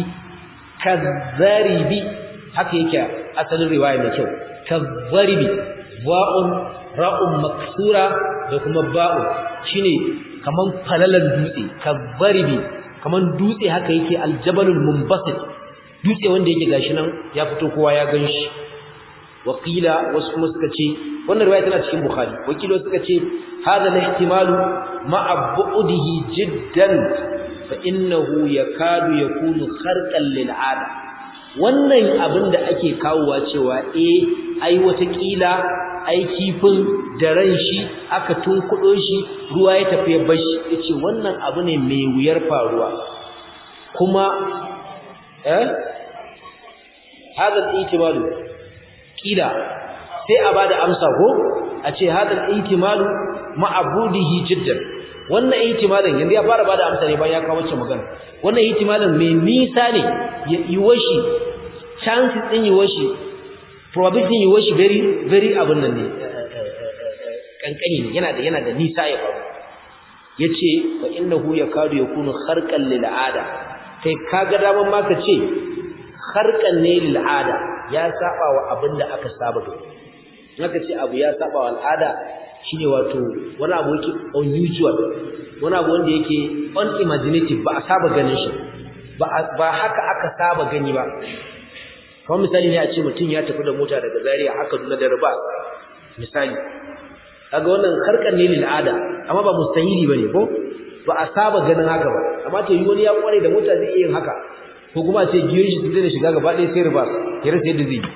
kazzaribi haka yake asalin riwaya mai kyau kazzaribi wa'un ra'un maksura da kuma ba'u shine kaman falalan dutse kabaribi kaman dutse haka yake aljabalul munbasit dutse wanda yake gashi nan ya fito kowa ya ganshi wakila wasu kuma suka ce wannan riwaya tana cikin bukhari wakilo suka ce hadha al-ihtimalu ma'a bu'dihi jiddan fa innahu yakadu yakunu kharqan lil 'ada wannan abin da ake kawowa cewa eh ai wata kila ai kifin da ran shi aka tunkudo shi ruwa ya tafi ya bashi yace wannan abu ne mai wuyar faruwa kuma eh hada al-ihtimalu kila sai a bada amsa ko a ce hadal ihtimalu ma'budihi jiddan wannan ihtimalin yanzu ya fara bada amsa ne bayan ya kawo wacce magana wannan ihtimalin mai nisa ne yi washi chances din yi washi probability yi washi very very abun nan ne kankani ne yana da yana da nisa ya faru yace fa innahu yakadu yakunu kharqan lil ada kai kaga daman ma ka ce kharqan ne lil ada ya saba wa abin da aka saba da naka ce abu ya saba wa al'ada shine wato wani abu yake unusual wani abu wanda yake unimaginative ba a saba ganin shi ba ba haka aka saba gani ba kamar misali ne a ce mutum ya tafi da mota daga Zaria haka duna da riba misali kaga wannan harkar ne lil ada amma ba mustahili bane ko ba a saba ganin haka ba amma to yi wani ya kware da mota zai iya yin haka ko kuma ce giyoyin shi zai shiga gaba ɗaya sai riba ya rasa yadda zai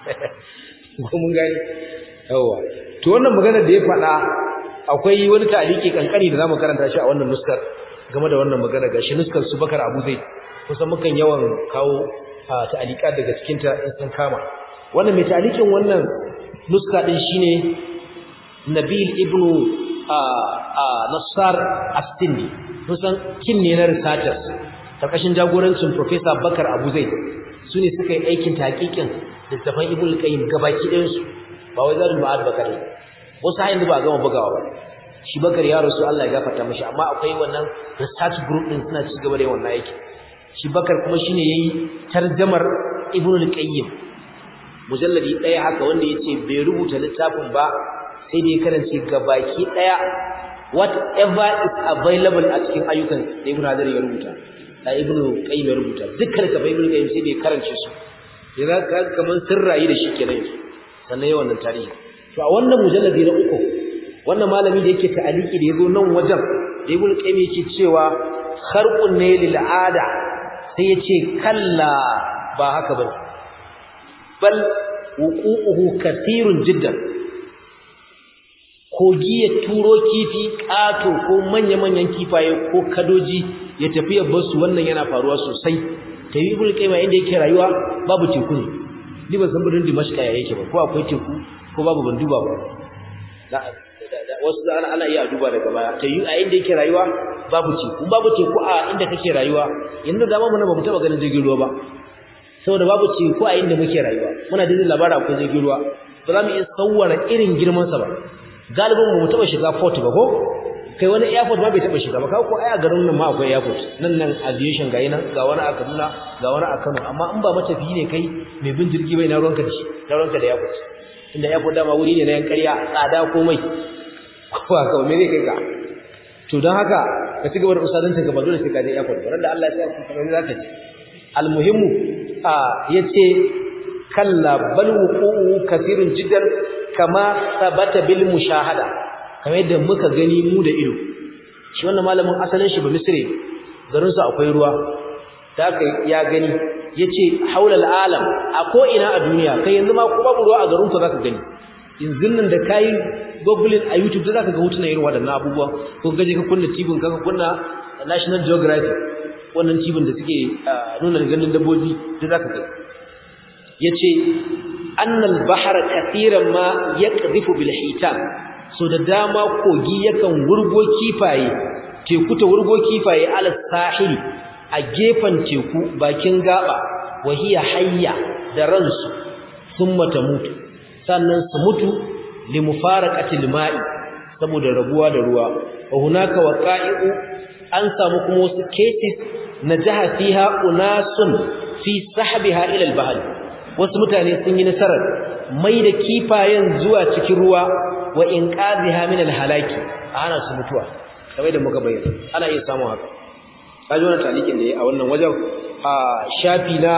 ko mun gani yawa to wannan magana da ya faɗa akwai wani ta'aliki kankani da zamu karanta shi a wannan nuskar game da wannan magana gashi nuskar su Bakar Abu Zaid kusan mukan yawan kawo ta'alika daga cikin ta in sun kama wannan mai ta'alikin wannan nuska din shine Nabil ibn Nassar As-Sindi kusan kin ne na researchers karkashin jagorancin Professor Bakar Abu Zaid su ne suka yi aikin taƙiƙin littafan Ibn Qayyim gabaki ɗayan su ba wai Zadul Ma'ad Bakar ne wasu har yanzu ba gama bugawa ba shi Bakar ya rasu Allah ya gafarta mishi amma akwai wannan research group din suna ci gaba da wannan aiki shi Bakar kuma shine yayi tarjamar Ibn Qayyim mujalladi ɗaya haka wanda yace bai rubuta littafin ba sai da ya karance gabaki ɗaya whatever is available a cikin ayyukan da Ibn Hajar ya rubuta da Ibn Qayyim ya rubuta dukkan ka Ibn Qayyim sai da ya karance su yana ka kaman sirrayi da shi kenan sannan yawan nan tarihi to a wannan mujalladi na uku wannan malami da yake ta'aliki da yazo nan wajen da Ibn Qayyim yake cewa kharqun ne lil ada sai yace kalla ba haka bane bal wuqu'uhu kathirun jiddan kogi ya turo kifi ƙato ko manya-manyan kifaye ko kadoji ya tafi ya basu wannan yana faruwa sosai ta yi ibul kaima inda yake rayuwa babu teku ne ni ban san birnin dimashka ya yake ba ko akwai teku ko babu ban duba ba wasu da ana ana iya duba daga baya ta yi a inda yake rayuwa babu teku babu teku a inda kake rayuwa yanzu da mu na ba mu taba ganin jirgin ruwa ba saboda babu teku a inda muke rayuwa muna da labarin akwai jirgin ruwa ba za mu iya tsawara irin girman sa ba galibin mu taba shiga port ba ko kai wani airport ma bai taba shiga ba kawo ko ai a garin nan ma akwai airport nan nan aviation ga yana ga wani a Kaduna ga wani a Kano amma in ba matafiyi ne kai mai bin jirgi bai na ruwanka da shi na ruwanka da airport inda airport dama wuri ne na yan ƙarya tsada ko mai ko haka me zai kai ka to don haka ka ci gaba da usadancin ka ba dole sai ka je airport ba da Allah ya sa ka za ka ji almuhimmu a yace kalla bal wuqu'u kathirun jiddan kama sabata bil mushahada kamar yadda muka gani mu da ido shi wannan malamin asalin shi ba misri garin su akwai ruwa da kai ya gani yace haula alam a ko ina a duniya kai yanzu ma ko babu ruwa a garin ku zaka gani yanzu nan da kai google a youtube zaka ga hotunan irin wadannan abubuwa ko gaje ka kunna tibin ka kunna national geography wannan tibin da suke nuna ganin dabbobi da zaka gani yace annal bahra kathiran ma yaqdhifu bil hitam so da dama kogi yakan wurgo kifaye teku ta wurgo kifaye ala sahili a gefen teku bakin gaba wahiya hayya da ransu thumma tamutu sannan su mutu limufaraqatil ma'i saboda rabuwa da ruwa wa hunaka waqa'i'u an samu kuma wasu cases najaha fiha unasun fi sahbiha ila al-bahr wasu mutane sun yi nasarar mai da kifayen zuwa cikin ruwa wa inqadhiha min al-halaki ana su mutuwa kamar da muka bayyana ana iya samun haka kaji wannan talikin da yayi a wannan wajen a shafi na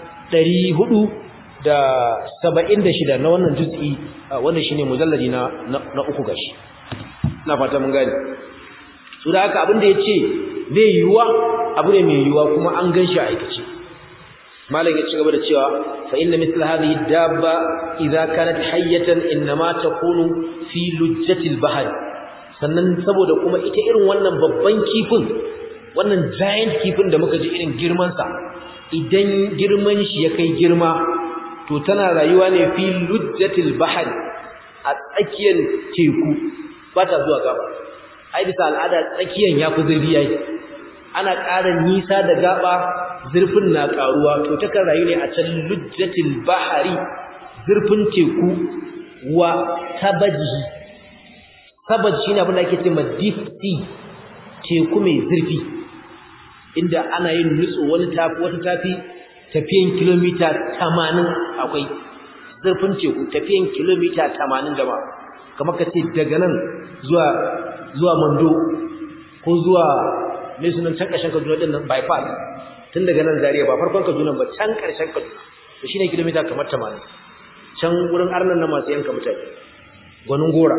476 na wannan juz'i wannan shine mujalladi na na uku gashi ina fata mun gane su da haka abin da yace zai yiwuwa abu ne mai yiwuwa kuma an ganshi a aikace malam ya ci gaba da cewa fa inna mithla hadhihi dabba idza kanat hayyatan inma takunu fi lujjati al-bahr sannan saboda kuma ita irin wannan babban kifin wannan giant kifin da muka ji irin girman sa idan girman shi ya kai girma to tana rayuwa ne fi lujjati al-bahr a tsakiyar teku ba ta zuwa gaba ai bisa al'ada tsakiyan yafi zurfi yayi ana ƙara nisa da gaba zurfin na ƙaruwa to takan rayu ne a can lujjatil bahari zurfin teku wa tabaji tabaji shine abin da ake cewa deep sea teku mai zurfi inda ana yin nutso wani tafi wata tafi tafiyan kilomita 80 akwai zurfin teku tafiyan kilomita 80 jama'a kamar ka ce daga nan zuwa zuwa Mando ko zuwa mai sunan can ƙarshen Kaduna din nan bypass tun daga nan Zaria ba farkon Kaduna ba can ƙarshen Kaduna to shine kilomita kamar 80 can wurin arnan na masu yanka mutane gwanin gora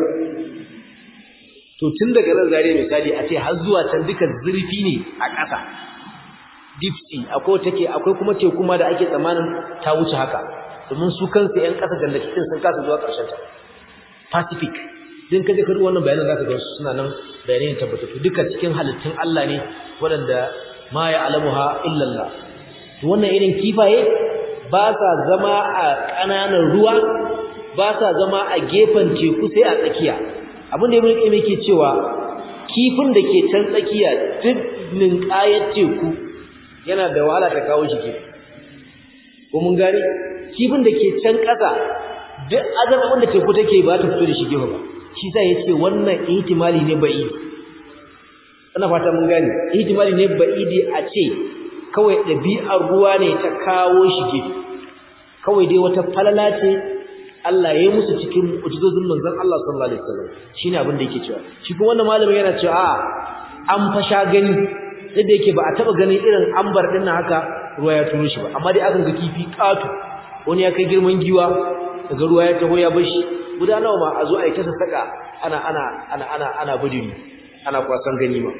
to tun daga nan Zaria misali a ce har zuwa can duka zurfi ne a ƙasa deep sea akwai take akwai kuma teku kuma da ake tsammanin ta wuce haka domin su kansu ƴan ƙasa jannatin sun kasa zuwa ƙarshen ta Pacific din kaje ka wannan bayanan zaka ga su suna nan bayanai tabbatattu duka cikin halittun Allah ne waɗanda ma ya alamuha illa Allah to wannan irin kifaye ba sa zama a ƙananan ruwa ba sa zama a gefen teku sai a tsakiya abin da ibn qayyim yake cewa kifin da ke can tsakiya duk ninkayar teku yana da wahala ta kawo shi gefe ko mun gane kifin da ke can ƙasa duk azabin da teku take ba ta fito da shi gefe ba shi sa yace wannan ihtimali ne ba'idi ina fata mun gane ihtimali ne ba'idi a ce kawai dabi'ar ruwa ne ta kawo shi gefe kawai dai wata falala ce Allah ya yi musu cikin mu'jizozin manzon Allah sallallahu alaihi wasallam shine abin da yake cewa shi kuma wannan malamin yana cewa a an fasha gani sai da yake ba a taba ganin irin ambar din nan haka ruwa ya turo shi ba amma dai akan ga kifi katu wani ya kai girman giwa daga ruwa ya taho ya bashi guda nawa ma a zo a yi ta sassaka ana ana ana ana ana budiri ana kwasan ganima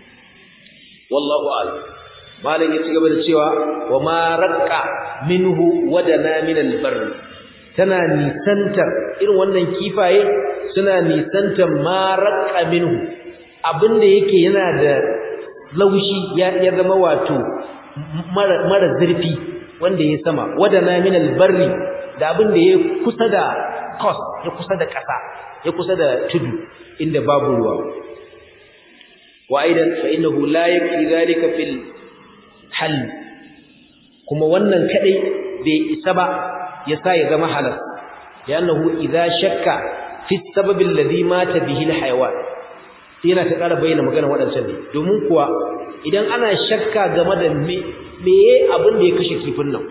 wallahu a'lam malam ya ci gaba da cewa wa ma raqqa minhu wadana min albar tana nisantar irin wannan kifaye suna nisantar ma raqqa minhu abinda yake yana da laushi ya ya zama wato mara mara zurfi wanda ya sama wadana min albarri da abinda ya kusa da coast ya kusa da ƙasa ya kusa da tudu inda babu ruwa wa aidan fa innahu la yakfi zalika fil hal kuma wannan kadai bai isa ba yasa ya zama halal li'annahu idza shakka fi sabab alladhi mata bihi alhayawan yana ta ƙara bayyana magana waɗancan ne domin kuwa idan ana shakka game da me meye abin da ya kashe kifin nan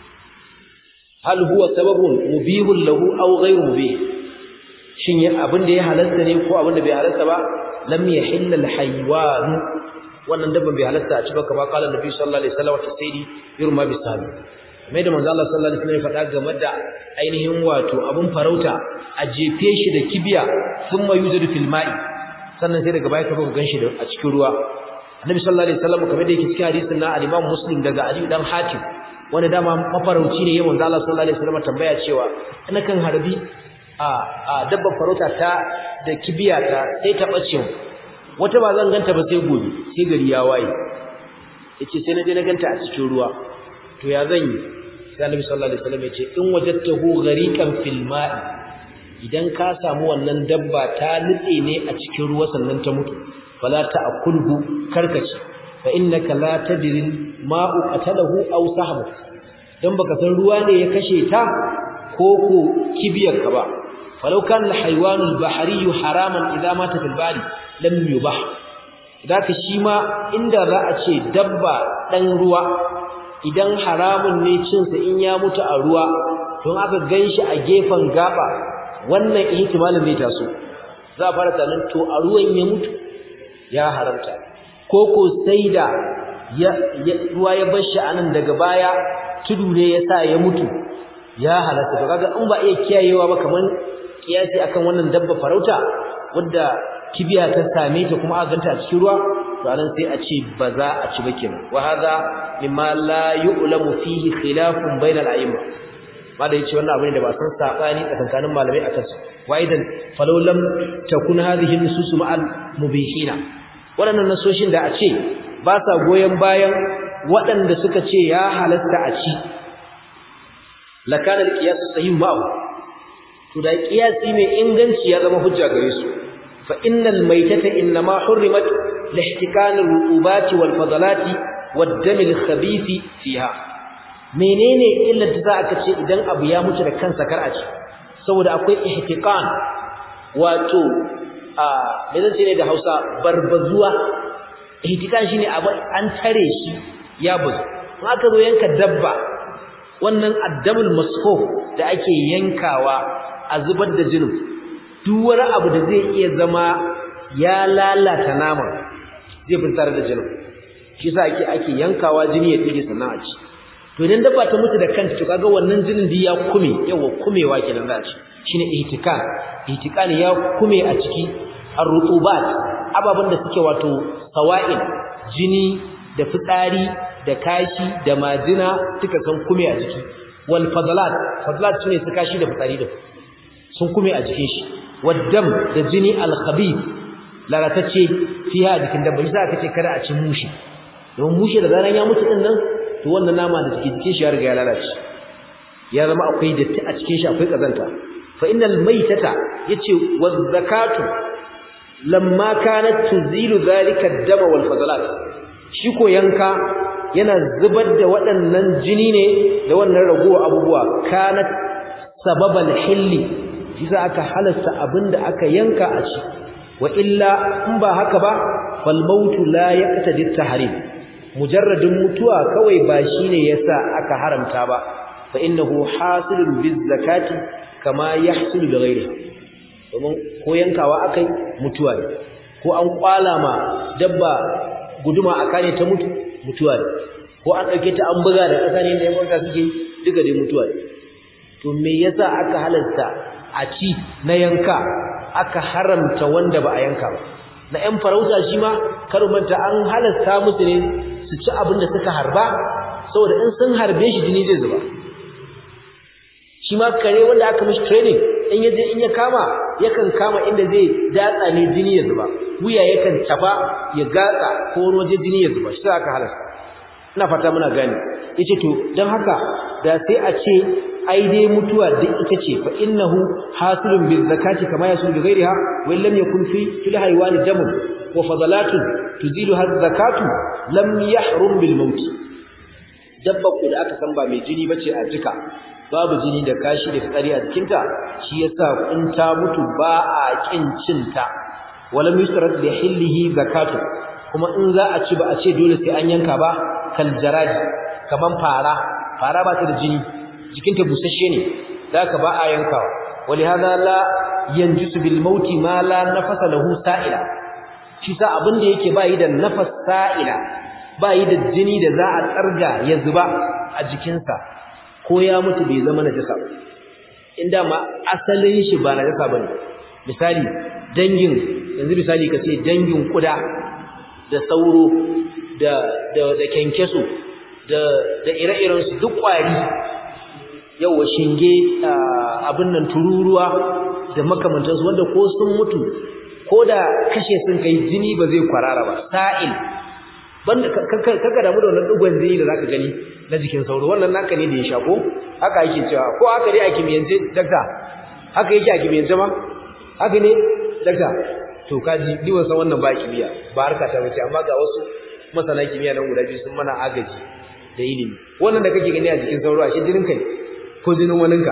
hal huwa sababun mubihun lahu aw ghayru mubih shin ya abin da ya halasta ne ko abin da bai halasta ba lam yahilla alhayawan wannan dabban bai halasta a ci ba kamar kala nabi sallallahu alaihi wasallam ta sayyidi yurma bisabi mai da manzo Allah sallallahu alaihi wasallam ya faɗa game da ainihin wato abun farauta a jefe shi da kibiya thumma yuzadu fil ma'i sannan sai daga baya ka zo ganshi da a cikin ruwa annabi sallallahu alaihi wasallam kamar da yake cikin hadisin na al-Imam Muslim daga Ali dan Hatim wanda dama mafarauci ne yayin manzo Allah sallallahu alaihi wasallam tambaya cewa ina kan harbi a a dabban farauta ta da kibiya ta sai ta bace wata ba zan ganta ba sai gobe sai gari ya waye yace sai na je na ganta a cikin ruwa to ya zan yi sai annabi sallallahu alaihi wasallam yace in wajadtahu ghariqan fil ma'i idan ka samu wannan dabba ta nutse ne a cikin ruwa sannan ta mutu fala ta'kulhu karkace fa innaka la tadri ma'u qatalahu aw sahbu dan baka san ruwa ne ya kashe ta ko ko kibiyar ka ba falau kan al-hayawan al-bahri haraman idza mata fil bari lam yubah ka shi ma inda za a ce dabba dan ruwa idan haramun ne cin sa in ya mutu a ruwa don aka ganshi a gefen gaba wannan ihtimalin zai taso za a fara tunanin to a ruwan ya mutu ya haramta ko ko sai da ruwa ya bar shi anan daga baya tudu ne ya sa ya mutu ya halatta to kaga in ba iya kiyayewa ba kaman kiyasi akan wannan dabba farauta wadda kibiya ta same ta kuma aka ganta a cikin ruwa to anan sai a ce ba za a ci ba kenan wa hadha mimma la yu'lamu fihi khilafun bainal a'imma ma da yace wannan abin da ba san sabani tsakankanin malamai akan su wa idan falau lam takun hadhihi nusus ma'al mubihina waɗannan nasoshin da a ce ba sa goyen bayan waɗanda suka ce ya halatta a ci lakana alqiyas sahih ma'u to da qiyasi mai inganci ya zama hujja gare su fa innal maytata inma hurrimat lihtikan ar-rutubat wal fadalati wad-dam al-khabith fiha menene illar da aka ce idan abu ya mutu da kansa kar a ci saboda akwai ihtiqan wato a me zan ce ne da Hausa barbazuwa ihtiqan shine abu an tare shi ya bazu in aka zo yanka dabba wannan addamul masfuf da ake yankawa a zubar da jinin duk wani abu da zai iya zama ya lalata naman zai fitar da jinin shi yasa ake ake yankawa jini ya dige sannan a ci to idan dabba ta mutu da kanta to kaga wannan jinin da ya kume yawa kumewa kenan za a ci shine ihtikan ihtikan ya kume a ciki ar-rutubat ababan da suke wato sawa'il jini da fitsari da kashi da majina duka san kume a jiki wal fadlat fadlat sune su kashi da fitsari da sun kume a jikin shi waddam da jini al khabith lalatacce fiha jikin dabba shi aka ce kada a ci mushi don mushi da zaran ya mutu din nan to wannan nama da take jikin shi ya riga ya lalace ya zama akwai datti a cikin shi akwai kazanta fa innal maytata yace waz zakatu lamma kanat tuzilu zalika ad-dam wal fadlat shi ko yanka yana zubar da waɗannan jini ne da wannan ragowa abubuwa kanat sababal hilli shi sa aka halasta abinda aka yanka a ci wa illa in ba haka ba fal mautu la yaqtadi at-tahrim mujarradin mutuwa kawai ba shine yasa aka haramta ba fa innahu hasilun biz zakati kama yahsulu bi ghairihi domin ko yankawa akai mutuwa ne ko an kwala ma dabba guduma aka ne ta mutu mutuwa ne ko an dauke ta an buga da kasa ne da yawanka suke duka dai mutuwa ne to me yasa aka halarta a ci na yanka aka haramta wanda ba a yanka ba na ƴan farauta shi ma manta an halasta musu ne su ci abin da suka harba saboda in sun harbe shi jini zai zuba shi ma kare wanda aka mishi training in yaje in ya kama yakan kama inda zai datsa ne jini ya zuba wuya yakan tafa ya gatsa ko wani waje jini ya zuba shi aka halasta ina fata muna gane yace to dan haka da sai a ce ai dai mutuwa duk ita ce fa innahu hasilun bil zakati kama yasul bi ghairiha wa lam yakun fi fil haywani damun wa fadalatun tuzilu hadh zakatu lam yahrum bil maut dabba ku da aka san ba mai jini bace a jika babu jini da kashi da fitsari a jikinta shi yasa in ta mutu ba a kin cinta wala yusrat li hillihi zakatu kuma in za a ci ba a ce dole sai an yanka ba kal jaraji kaman fara fara ba ta da jini jikinta busasshe ne zaka ba a yankawa ولهذا لا ينجس بالموت ما لا نفس له سائلا shi sa abin da yake bayi da nafas sa'ila bayi da jini da za a tsarga ya zuba a jikinsa ko ya mutu bai zama najasa ba inda ma asalin shi ba najasa bane misali dangin yanzu misali kace dangin kuda da sauro da da da kenkeso da da ire-iren su duk kwari yawa shinge abin nan tururuwa da makamantansu wanda ko sun mutu ko da kashe sun kai jini ba zai kwarara ba sa'il banda kaka damu da wannan dugon jini da zaka gani na jikin sauro wannan naka ne da ya shako haka yake cewa ko haka dai a kimiyance dakta haka yake a kimiyance ma haka ne dakta to kaji ni ban san wannan ba kimiyya ba harka ta bace amma ga wasu masana kimiyya nan guda biyu sun mana agaji da ilimi wannan da kake gani a jikin sauro a shi jinin kai ko jinin waninka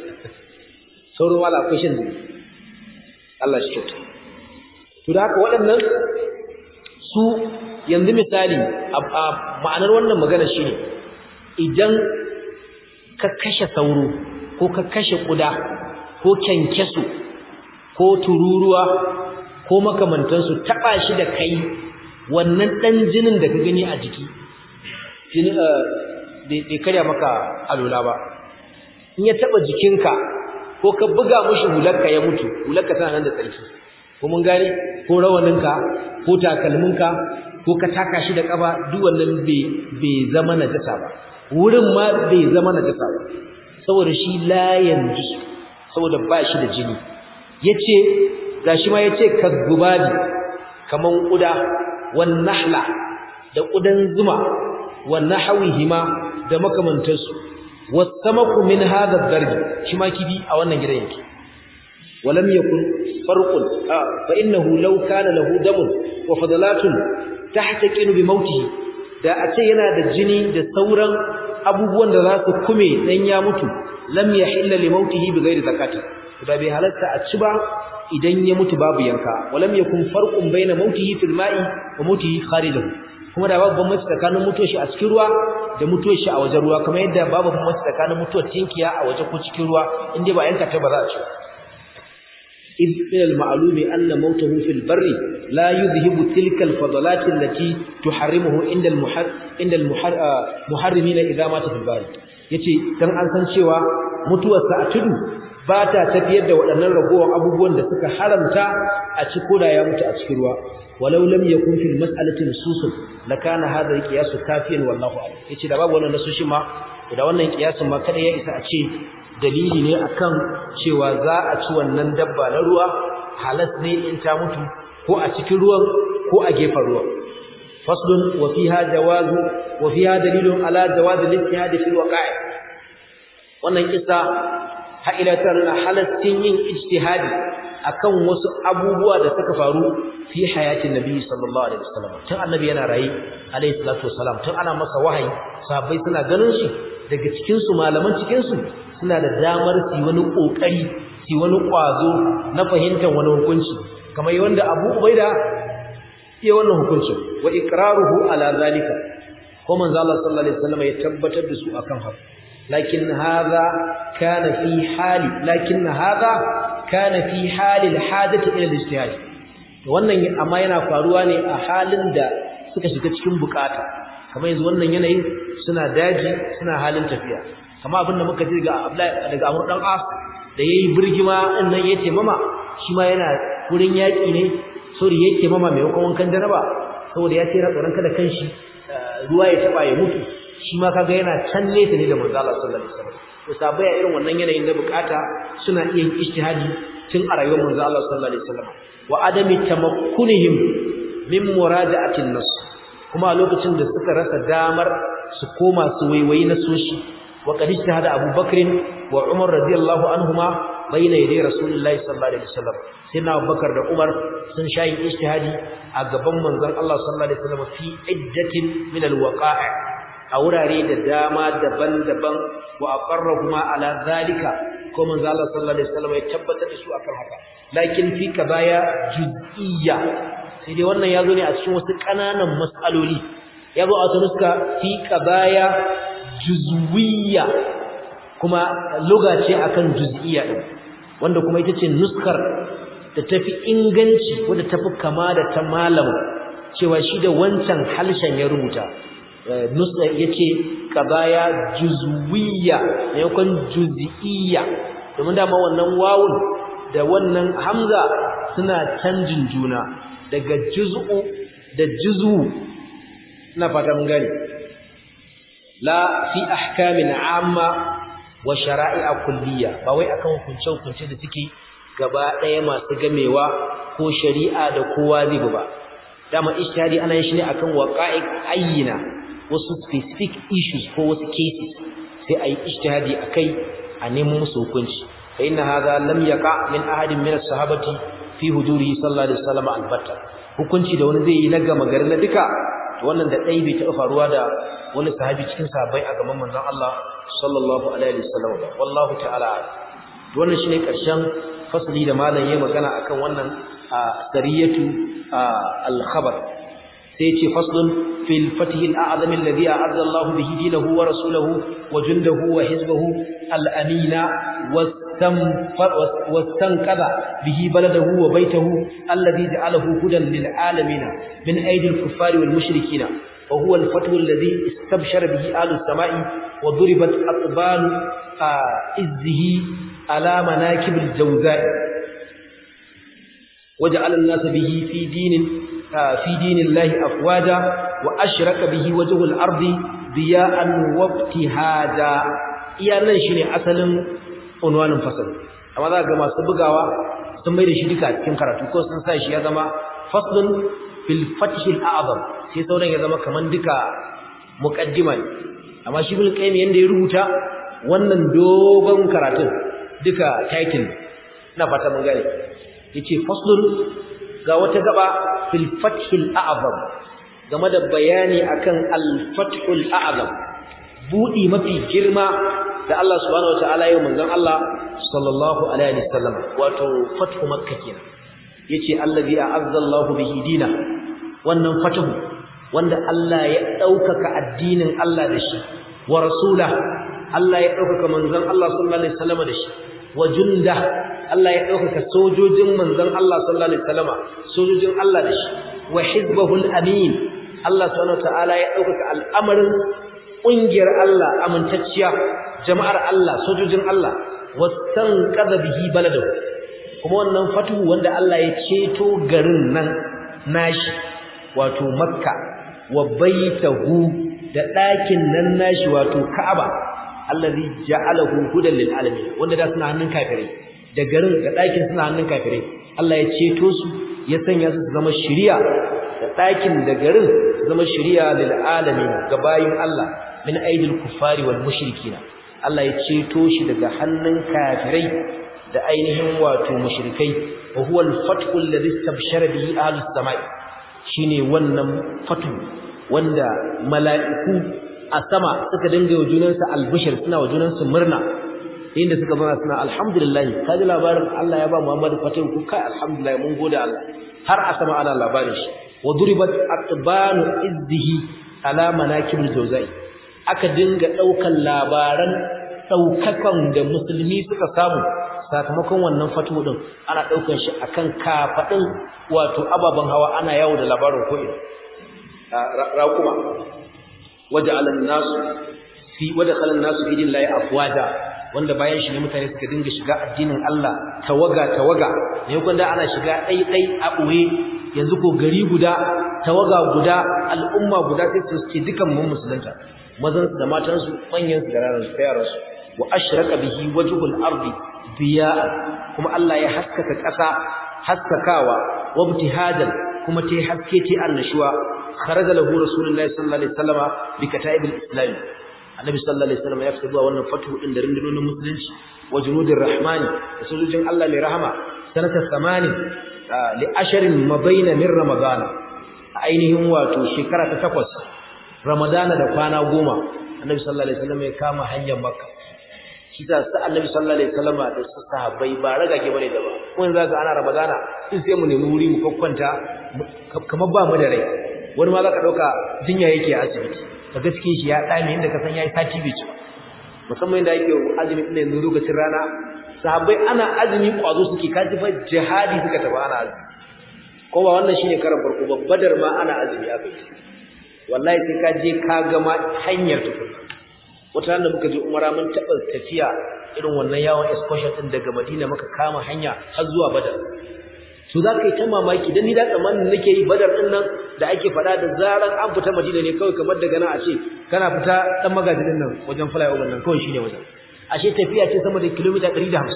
sauro wala akwai shan jini Allah shi kyauta to da haka waɗannan su yanzu misali a ma'anar wannan magana shine idan ka kashe sauro ko ka kashe kuda ko kyankyaso ko tururuwa ko makamantansu taba shi da kai wannan dan jinin da ka gani a jiki jini bai karya maka alula ba in ya taba jikinka ko ka buga mushi hularka ya mutu hularka tana nan da tsarki ko mun gane ko rawaninka ko takalminka ko ka taka shi da kafa duk wannan bai zama najasa ba wurin ma bai zama najasa ba saboda shi la yanzu saboda ba shi da jini yace gashi ma yace kazzubabi kaman kuda wan nahla da kudan zuma wan nahwihima da makamantansu wasamaku min hadha ad-darb shi ma kibi a wannan gidan yake walam yakun farqun fa innahu law kana lahu damun wa fadalatun tahtaqinu bi mautihi da a ce yana da jini da sauran abubuwan da za su kume dan ya mutu lam yahilla li mautihi bi ghairi zakati da bai halatta a ci ba idan ya mutu babu yanka walam yakun farqun baina mautihi fil ma'i wa mautihi kharijahu kuma da babu bambanci tsakanin mutuwar shi a cikin ruwa da mutuwar shi a wajen ruwa kamar yadda babu bambanci tsakanin mutuwar tinkiya a waje ko cikin ruwa inda ba yanka ta ba za a ci إذ من المعلوم أن موته في البر لا يذهب تلك الفضلات التي تحرمه عند المحر عند المحر محرمين إذا مات في البر yace dan an san cewa mutuwarsa a tudu ba ta tafiyar da waɗannan ragowar abubuwan da suka haramta a ci koda ya mutu a cikin ruwa walau lam yakun fil mas'alati nususun lakana hadha al-qiyas kafiyan wallahu a'lam yace da babu wannan nasoshi ma da wannan kiyasin ma kada ya isa a ce dalili ne akan cewa za a ci wannan dabba na ruwa halas ne in ta mutu ko a cikin ruwan ko a gefen ruwan faslun wa fiha jawazu wa fiha dalilun ala jawaz al-ijtihad fi al-waqa'i wannan kisa ha ila tarna halastin yin ijtihadi akan wasu abubuwa da suka faru fi hayatin nabi sallallahu alaihi wasallam tun annabi yana rayi alaihi salatu wasalam tun ana masa wahayi sahabbai suna ganin shi daga cikin su malaman cikin su suna da damar su wani kokari su wani kwazo na fahimtar wani hukunci kamar wanda Abu Ubaida ya wannan hukunci wa iqraruhu ala zalika ko manzo Allah sallallahu alaihi wasallam ya tabbatar da su akan haka lakin hadha kana fi hali lakin hadha kana fi hali alhadati ila alijtihad wannan amma yana faruwa ne a halin da suka shiga cikin bukata kamar yanzu wannan yanayin suna daji suna halin tafiya kama abinda muka ji daga Abdullahi daga Amr dan As da yayi birgima din nan yace mama shi ma yana wurin yaki ne sori yake mama mai wankan janaba saboda ya ce yana tsoron kada kanshi ruwa ya taba ya mutu shi ma kaga yana can nesa ne da manzo Allah sallallahu alaihi wasallam to sabai a irin wannan yanayin da bukata suna iya yin ijtihadi tun a rayuwar manzo Allah sallallahu alaihi wasallam wa adami tamakkunihim min muraja'atin nas kuma a lokacin da suka rasa damar su koma su waiwayi na soshi wa qad ijtahada Abu Bakr wa Umar radiyallahu anhuma bayna yaday Rasulullahi sallallahu alaihi wasallam sai na Abubakar da Umar sun shayi ijtihadi a gaban manzon Allah sallallahu alaihi wasallam fi iddatin min alwaqa'i a wurare da dama daban-daban wa aqarrahuma ala zalika ko manzon Allah sallallahu alaihi wasallam ya tabbatar da su akan haka lakin fi kabaya juz'iyya sai dai wannan yazo ne a cikin wasu kananan mas'aloli yazo a tunuska fi kabaya juzwiyya kuma lugha ce akan juz'iyya din wanda kuma ita ce nuskar da tafi inganci wadda tafi kama da ta malam cewa shi da wancan halshen ya rubuta nuska yace kabaya juzwiyya maimakon juz'iyya domin dama wannan wawun da wannan hamza suna canjin juna daga juz'u da juz'u ina fata mun gane la fi ahkamin amma wa shara'i'a kulliyya ba wai akan hukunce hukunce da suke gaba ɗaya masu gamewa ko shari'a da kowa zai ba dama ijtihadi ana yin shi ne akan waqa'i ayyina wasu specific issues ko wasu cases sai ayi ijtihadi akai a nemo musu hukunci fa inna hadha lam yaqa min ahadin min as-sahabati fi hudurihi sallallahu alaihi wasallam albatta hukunci da wani zai yi na gama gari na duka to wannan da dai bai taɓa faruwa da wani sahabi cikin sahabbai a gaban manzon Allah sallallahu alaihi wasallam wallahu ta'ala to wannan shine karshen fasli da malam yayi magana akan wannan sariyatu al-khabar sai ce faslun fil fatih al-a'zam alladhi a'azza Allah bihi dinahu wa rasuluhu wa jundahu wa hizbahu al-amina واستنقذ به بلده وبيته الذي جعله هدى للعالمين من أيدي الكفار والمشركين وهو الفتح الذي استبشر به آل السماء وضربت أطبال إزه على مناكب الجوزاء وجعل الناس به في دين في دين الله أفواجا وأشرك به وجه الأرض ضياء وابتهاجا iya nan shine asalin unwanin fasal amma za ga masu bugawa sun bai da shi duka cikin karatu ko sun sa shi ya zama faslun fil fathil a'zam sai sauran ya zama kaman duka muqaddima ne amma shi bil qayyim yanda ya rubuta wannan dogon karatun duka title ina fata mun gane yace faslun ga wata gaba fil fathil a'zam game da bayani akan al fathul a'zam budi mafi girma da Allah subhanahu wataala ya manzon Allah sallallahu alaihi wasallam wato fathu makka kenan yace allazi a'azza Allahu bihi dina wannan fathu wanda Allah ya daukaka addinin Allah da shi wa rasula Allah ya daukaka manzon Allah sallallahu alaihi wasallam da shi wa junda Allah ya daukaka sojojin manzon Allah sallallahu alaihi wasallam sojojin Allah da shi wa hizbahul amin Allah subhanahu wataala ya daukaka al'amarin ƙungiyar Allah amintacciya jama'ar Allah sojojin Allah wasan qada bihi baladu kuma wannan fatuhu wanda Allah ya ceto garin nan nashi wato makka wa baitahu da ɗakin nan nashi wato ka'aba allazi ja'alahu hudan lil alamin wanda da suna hannun kafirai da garin da ɗakin suna hannun kafirai Allah ya ceto su ya sanya su zama shiriya da ɗakin da garin zama shiriya lil alamin ga bayin Allah min aidil kuffari wal mushrikina Allah ya ceto shi daga hannun kafirai da ainihin wato mushrikai wa huwa al-fathu alladhi istabshara bihi ahlus samai shine wannan fatu wanda mala'iku a sama suka dinga wa junansu albishir suna wa junansu murna inda suka zama suna alhamdulillah kaji labarin Allah ya ba Muhammad fatu ku kai alhamdulillah mun gode Allah har a sama ana labarin shi wa duribat atbanu izdihi ala manakibul jawzai aka dinga daukan labaran daukakan da musulmi suka samu sakamakon wannan fatu din ana daukan shi akan kafadin wato ababan hawa ana yawo da labarin ko ina raquma waja'ala an-nasu fi wadakhala an-nasu fi dinillahi afwaja wanda bayan shi ne mutane suka dinga shiga addinin Allah tawaga tawaga ne kun da ana shiga dai dai a boye yanzu ko gari guda tawaga guda al'umma guda sai su ce dukan mun musulunta mazan da matan su manyan su da ranar su yaran su wa ashraka bihi wajhul ardi biya kuma Allah ya haskaka ƙasa haskakawa wa ibtihadan kuma tai haske tai annashuwa kharaja lahu rasulullahi sallallahu alaihi wasallama bi kataibil islam annabi sallallahu alaihi wasallam ya fita zuwa wannan fatu din da rundunonin musulunci wa junudir rahmani da sojojin Allah mai rahama sanata 80 li asharin mabaina min ramadana ainihin wato shekara ta takwas ramadana da kwana goma annabi sallallahu alaihi wasallam ya kama hanyar makka shi ta sa annabi sallallahu alaihi wasallam da su sahabbai ba ragage bane da ba kun zaka ana ramadana in sai mu nemi wuri mu kokkwanta kamar ba mu da rai wani ma zaka dauka jinya yake a asibiti kaga cikin shi ya dame inda ka san yayi sati bai ci musamman inda yake azumi din yanzu lokacin rana sahabbai ana azumi kwazo suke kaji fa jihadi suka tafi ana azumi ko ba wannan shine karan farko ba badar ma ana azumi aka yi wallahi sai ka je ka ga ma hanyar tukunna wata ran da muka je umara mun taba tafiya irin wannan yawon excursion din daga Madina muka kama hanya har zuwa Badar to za ka yi ta mamaki dan ni da tsammanin nake yi Badar din nan da ake faɗa da zaran an fita Madina ne kawai kamar daga nan a ce kana fita dan magaji din nan wajen flyover nan kawai shine wajen ashe tafiya ce sama da kilomita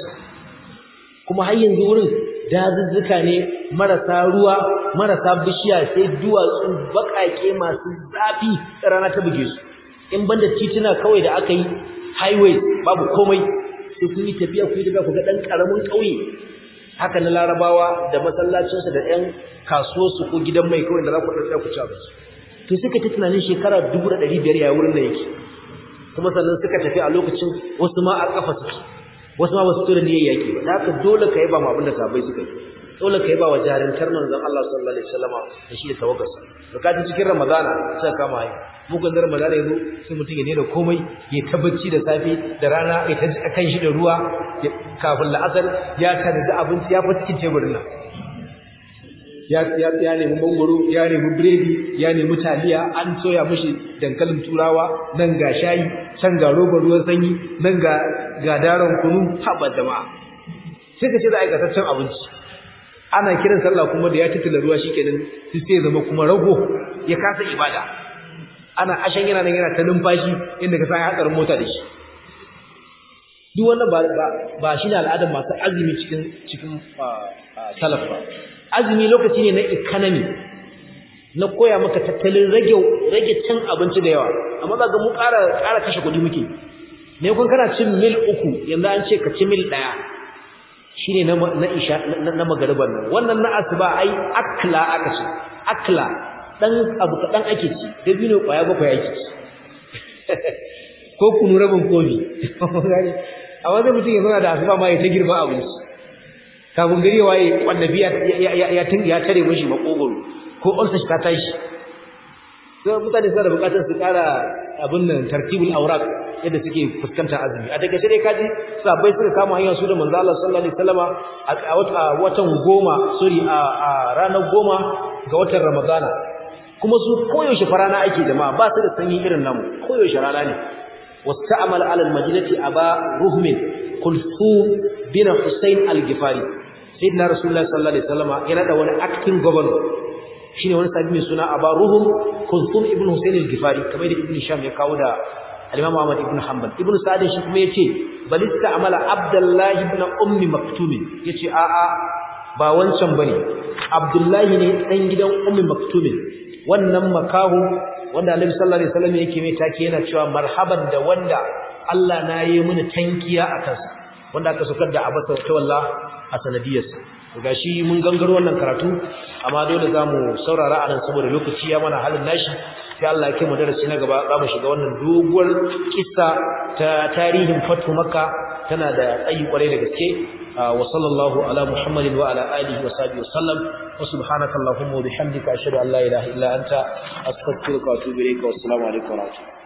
150 kuma har yanzu wurin dazuzzuka ne marasa ruwa marasa bishiya sai duwatsu baƙaƙe masu zafi rana ta buge su in banda tituna kawai da aka yi highway babu komai sai kun yi tafiya ku yi tafiya ku ga ɗan ƙaramin ƙauye haka na larabawa da masallacinsu da ƴan kasuwarsu ko gidan mai kawai da za ku ɗauka ku ci abinci to suka ta tunanin shekara dubu da ɗari biyar ya wurin da yake kuma sannan suka tafi a lokacin wasu ma a ƙafa suke wasu ma ba su tura niyyar yaƙi ba da haka dole ka yi ba mu abin da sabai suka yi dole kai ba wa jarintar manzon Allah sallallahu alaihi wasallama da shi da tawaggarsa bukatun cikin ramadana sai kama hayi mugun ramadana yazo sai mutum ya ne da komai ya tabbaci da safe da rana ya ta kan shi da ruwa kafin la'asar ya tanadi abinci ya fi cikin teburin nan ya ya ya nemi mangoro ya nemi biredi ya nemi taliya an soya mishi dankalin turawa nan ga shayi can ga robar ruwan sanyi nan ga ga daron kunu haba jama'a sai ka ce za a aikataccen abinci ana kiran sallah kuma da ya titila ruwa shikenan sai sai zama kuma rago ya kasa ibada ana ashan yana nan yana ta numfashi inda ka san hatsarin mota da shi duk wannan ba ba ba shine al'adar masu azumi cikin cikin salaf ba azumi lokaci ne na economy na koya maka tattalin rage rage cin abinci da yawa amma za ga mu ƙara ƙara kashe kuɗi muke ne kun kana cin mil uku yanzu an ce ka ci mil ɗaya shine na na isha na magariban nan wannan na asuba ai akla aka ce akla dan abu kadan ake ci dabino kwaya bakwai ake ci ko kunu rabin kofi a wanda mutum ya zauna da asuba ma ya ta girma abinci kafin gari ya waye wannabi ya ya ya tare mishi makogoro ko ulsa shi ta tashi sai mutane suna da bukatar su kara abin nan tartibul awraq yadda suke fuskantar azumi a daga dai kaji sabai suka kama hanyar su da manzo Allah sallallahu alaihi wasallama a watan goma sorry a ranar goma ga watan Ramadana kuma su koyaushe farana ake jama'a ba su da sanyi irin namu koyaushe rana ne wasta'amal ala al-madinati aba ruhmin kulthum bin husayn al-gifari sayyidina rasulullahi sallallahu alaihi wasallama yana da wani acting governor shine wani sabi mai suna aba ruhum kulthum ibn husayn al-gifari kamar da ibn sham ya kawo da al-imam ahmad ibn hanbal ibn sa'd shi kuma yace balista amala abdullahi ibn ummi maktum yace a a ba wancan bane abdullahi ne dan gidan ummi maktum wannan makahu wanda annabi sallallahu alaihi wasallam yake mai take yana cewa marhaban da wanda Allah na yi mini tankiya a kansa wanda aka sukar da abasa ta wallah a sanadiyarsa gashi mun gangaro wannan karatu amma dole zamu saurara anan saboda lokaci ya mana halin nashi sai Allah ya kai mu darasi na gaba zamu shiga wannan doguwar kissa ta tarihin fatu makka tana da tsayi kwarai da gaske wa sallallahu ala muhammadin wa ala alihi wa sahbihi wa sallam wa subhanaka allahumma wa bihamdika ashhadu an la ilaha illa anta astaghfiruka wa atubu ilayka wa assalamu alaikum wa rahmatullahi